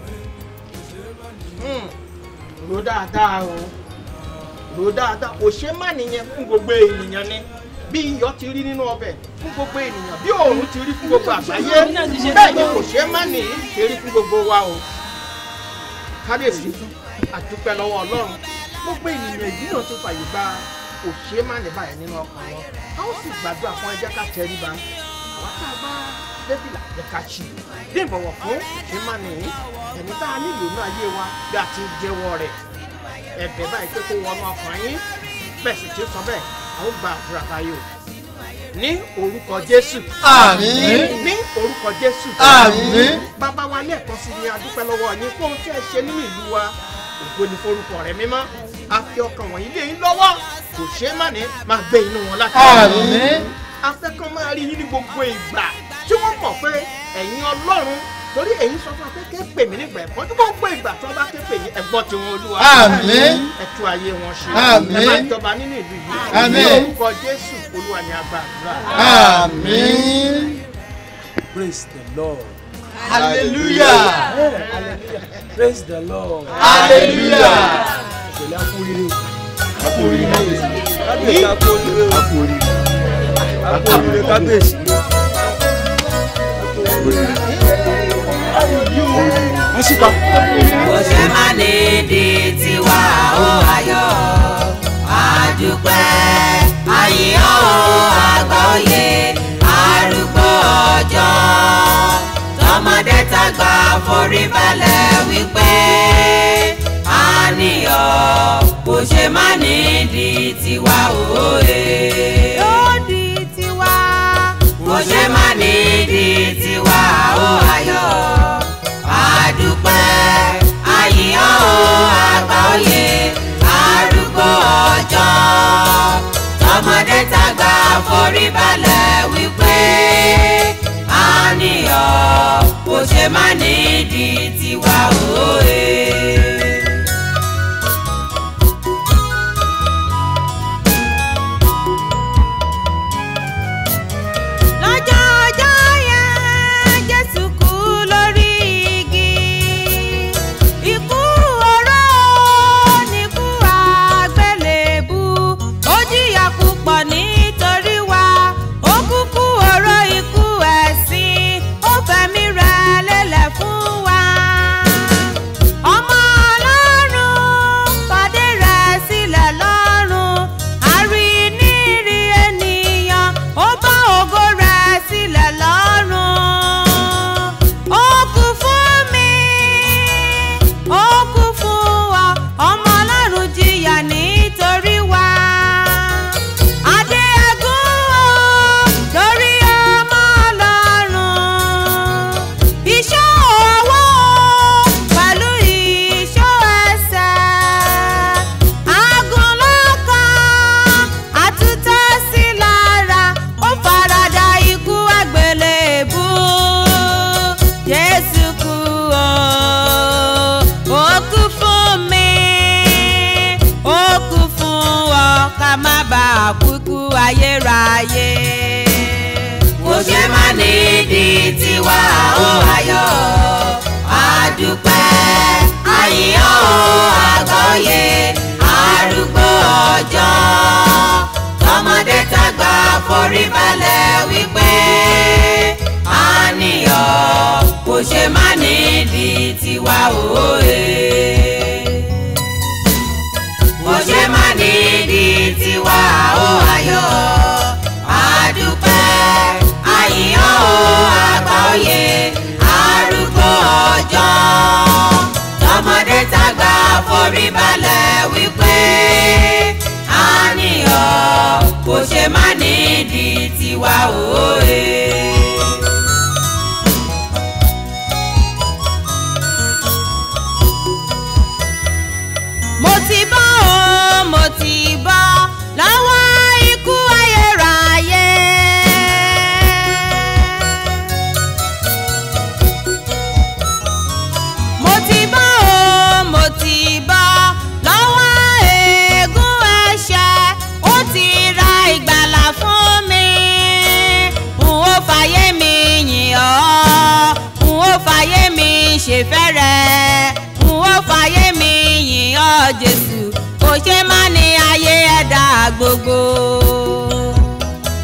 rò dáadáa o rò dáadáa kò ṣe má nìyẹn fún gbogbo ènìyàn ni bí iyọ̀ ti rí nínú ọbẹ̀ fún gbogbo ènìyàn bí òòrùn ti rí fún gbogbo àgbáyé bẹ́ẹ̀ ni kò ṣe má nìyí ṣe rí fún gbogbo wa o kábíyèsí àdúpẹ́ lọ́wọ́ ọlọ́run gbogbo ènìyàn yìí náà tó fàyè gba òṣè má ní báyìí nínú ọkàn wọn a ó sì gbàdúrà fún ẹjẹ ká tẹríba àwọn tá a bá débìlà jẹ ká ṣì bí ìbọ̀wọ̀ fún òṣè má ní ẹni tá a nílò ní ayé wa bí a ti ń jẹ́wọ́ rẹ̀ ẹ̀bẹ̀ báyìí pé kó wọnú ọkàn yín bẹ́ẹ̀ sì ti sọ bẹ́ẹ̀ a ó gba àdúrà báyìí o ní orúkọ jésù. Àmín. ní orúkọ jésù. Àmín. bàbá wa lẹ́ẹ̀kan sí ni a dúpẹ́ lọ́wọ́ yín fún ohun tí ẹ ṣe nínú ìlú wa ògo ni forúkọ rẹ mímọ́ a fi ọkàn wọ̀nyí lé yín lọ́wọ́ kò ṣeé má ní máa gbé inú wọn láti. Àmín. afẹ́kàn máa rí yín ní gbogbo ìgbà tí wọ́n mọ̀ pé ẹ̀yin ọlọ́run torí èyí sọ fún wa pé ké pè mí nígbà ẹ̀kọ́ tí gbogbo ìgbà tí wọ́n bá ké pè yín ẹ̀gbọ́n tí wọ́n olúwa. Àmín. ẹ tú ayé wọn ṣe. Àmín. ẹ máa jọba nínú ìlú yìí. Àmín. ní orúkọ jésù olúwa ni a gba àdúrà. Àmín. Praise the Lord. Hallelujah. Praise the Lord. Hallelujah. Ìpèlè akúrírì. Akúrírì. Kábíyèsí akúrírì. Akúrírì. Akúrírì kábíyèsí. Àṣìpa. kò ṣe má ní di tiwa ó ayọ̀ àdúpẹ́ àyíyọ́ ó àgbà òye arúgbó ọjọ́ tọmọdé tàgbà forí balẹ̀ wípé àníyàn kò ṣe má ní di tiwa ó ẹ̀. ó di tiwa. kò ṣe má ní di tiwa ó ayọ̀ àdúpẹ́ àyíyọ́ o àgbà òye arúgbó ọjọ́ tọmọdé tàgbà forí balẹ̀ wípé àníyàn kò ṣe má nídìí tiwa òye. lọ́jọ́ ọjọ́ yẹn jésù kú lórí igi ikú oró níkú àgbélébú ó jìyà púpọ̀ nítorí wa ó kúkú oró ikú ẹ̀sìn ó fẹ̀mí rẹ̀ lélẹ̀ fún wa. ọmọ ọlọ́run pàdé rẹ̀ sílẹ̀ lọ́rùn àríníri ènìyàn ó bá ògo rẹ̀ sílẹ̀ lọ́rùn. ó kú fún mi ó kú fún wa ọmọ ọlọ́run jìyà nítorí wa. adé ẹ̀gún o lórí ọmọ ọlọ́run. iṣẹ́ ọwọ́ pẹ̀lú iṣẹ́ ẹsẹ̀. agun lọ́kàn àtúntẹ̀ sí lára ó farada ikú àgbélébú. jésù kú o ó kú fún mi ó kú fún ọ ká má bàa kúkú ayérayé. kò ṣe má nídìí tiwa ó ayọ̀ àdúpẹ́ àyíyọ́ àgbọ̀yé arúgbó ọjọ́ tọmọdé tàgbà forí balẹ̀ wípé àníyàn kò ṣe má nídìí tiwa òye. kò ṣe má nídìí tiwa ó ayọ̀ àdúpẹ́ àyíyọ́ àgbọ̀yé arúgbó ọjọ́ tọmọdé tàgbà forí balẹ̀ wípé àníyàn kò ṣe má nídìí tiwa òye. mo ti bọ́ o mo ti bọ́ lọ́wọ́ ikú ayérayé. mo ti bọ́ o mo ti bọ́ lọ́wọ́ ègún ẹ̀ṣẹ̀ ó ti ra ìgbàlà fún mi. n ó fàyè mi yìn ọ́ n ó fàyè mi ṣèfẹ́rẹ́ n ó fàyè mi yìn ọ́ jésù kò ṣe má ní ayé ẹ̀dá gbogbo.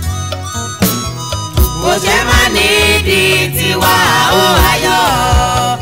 kò ṣe má ní di tiwa ó ayọ̀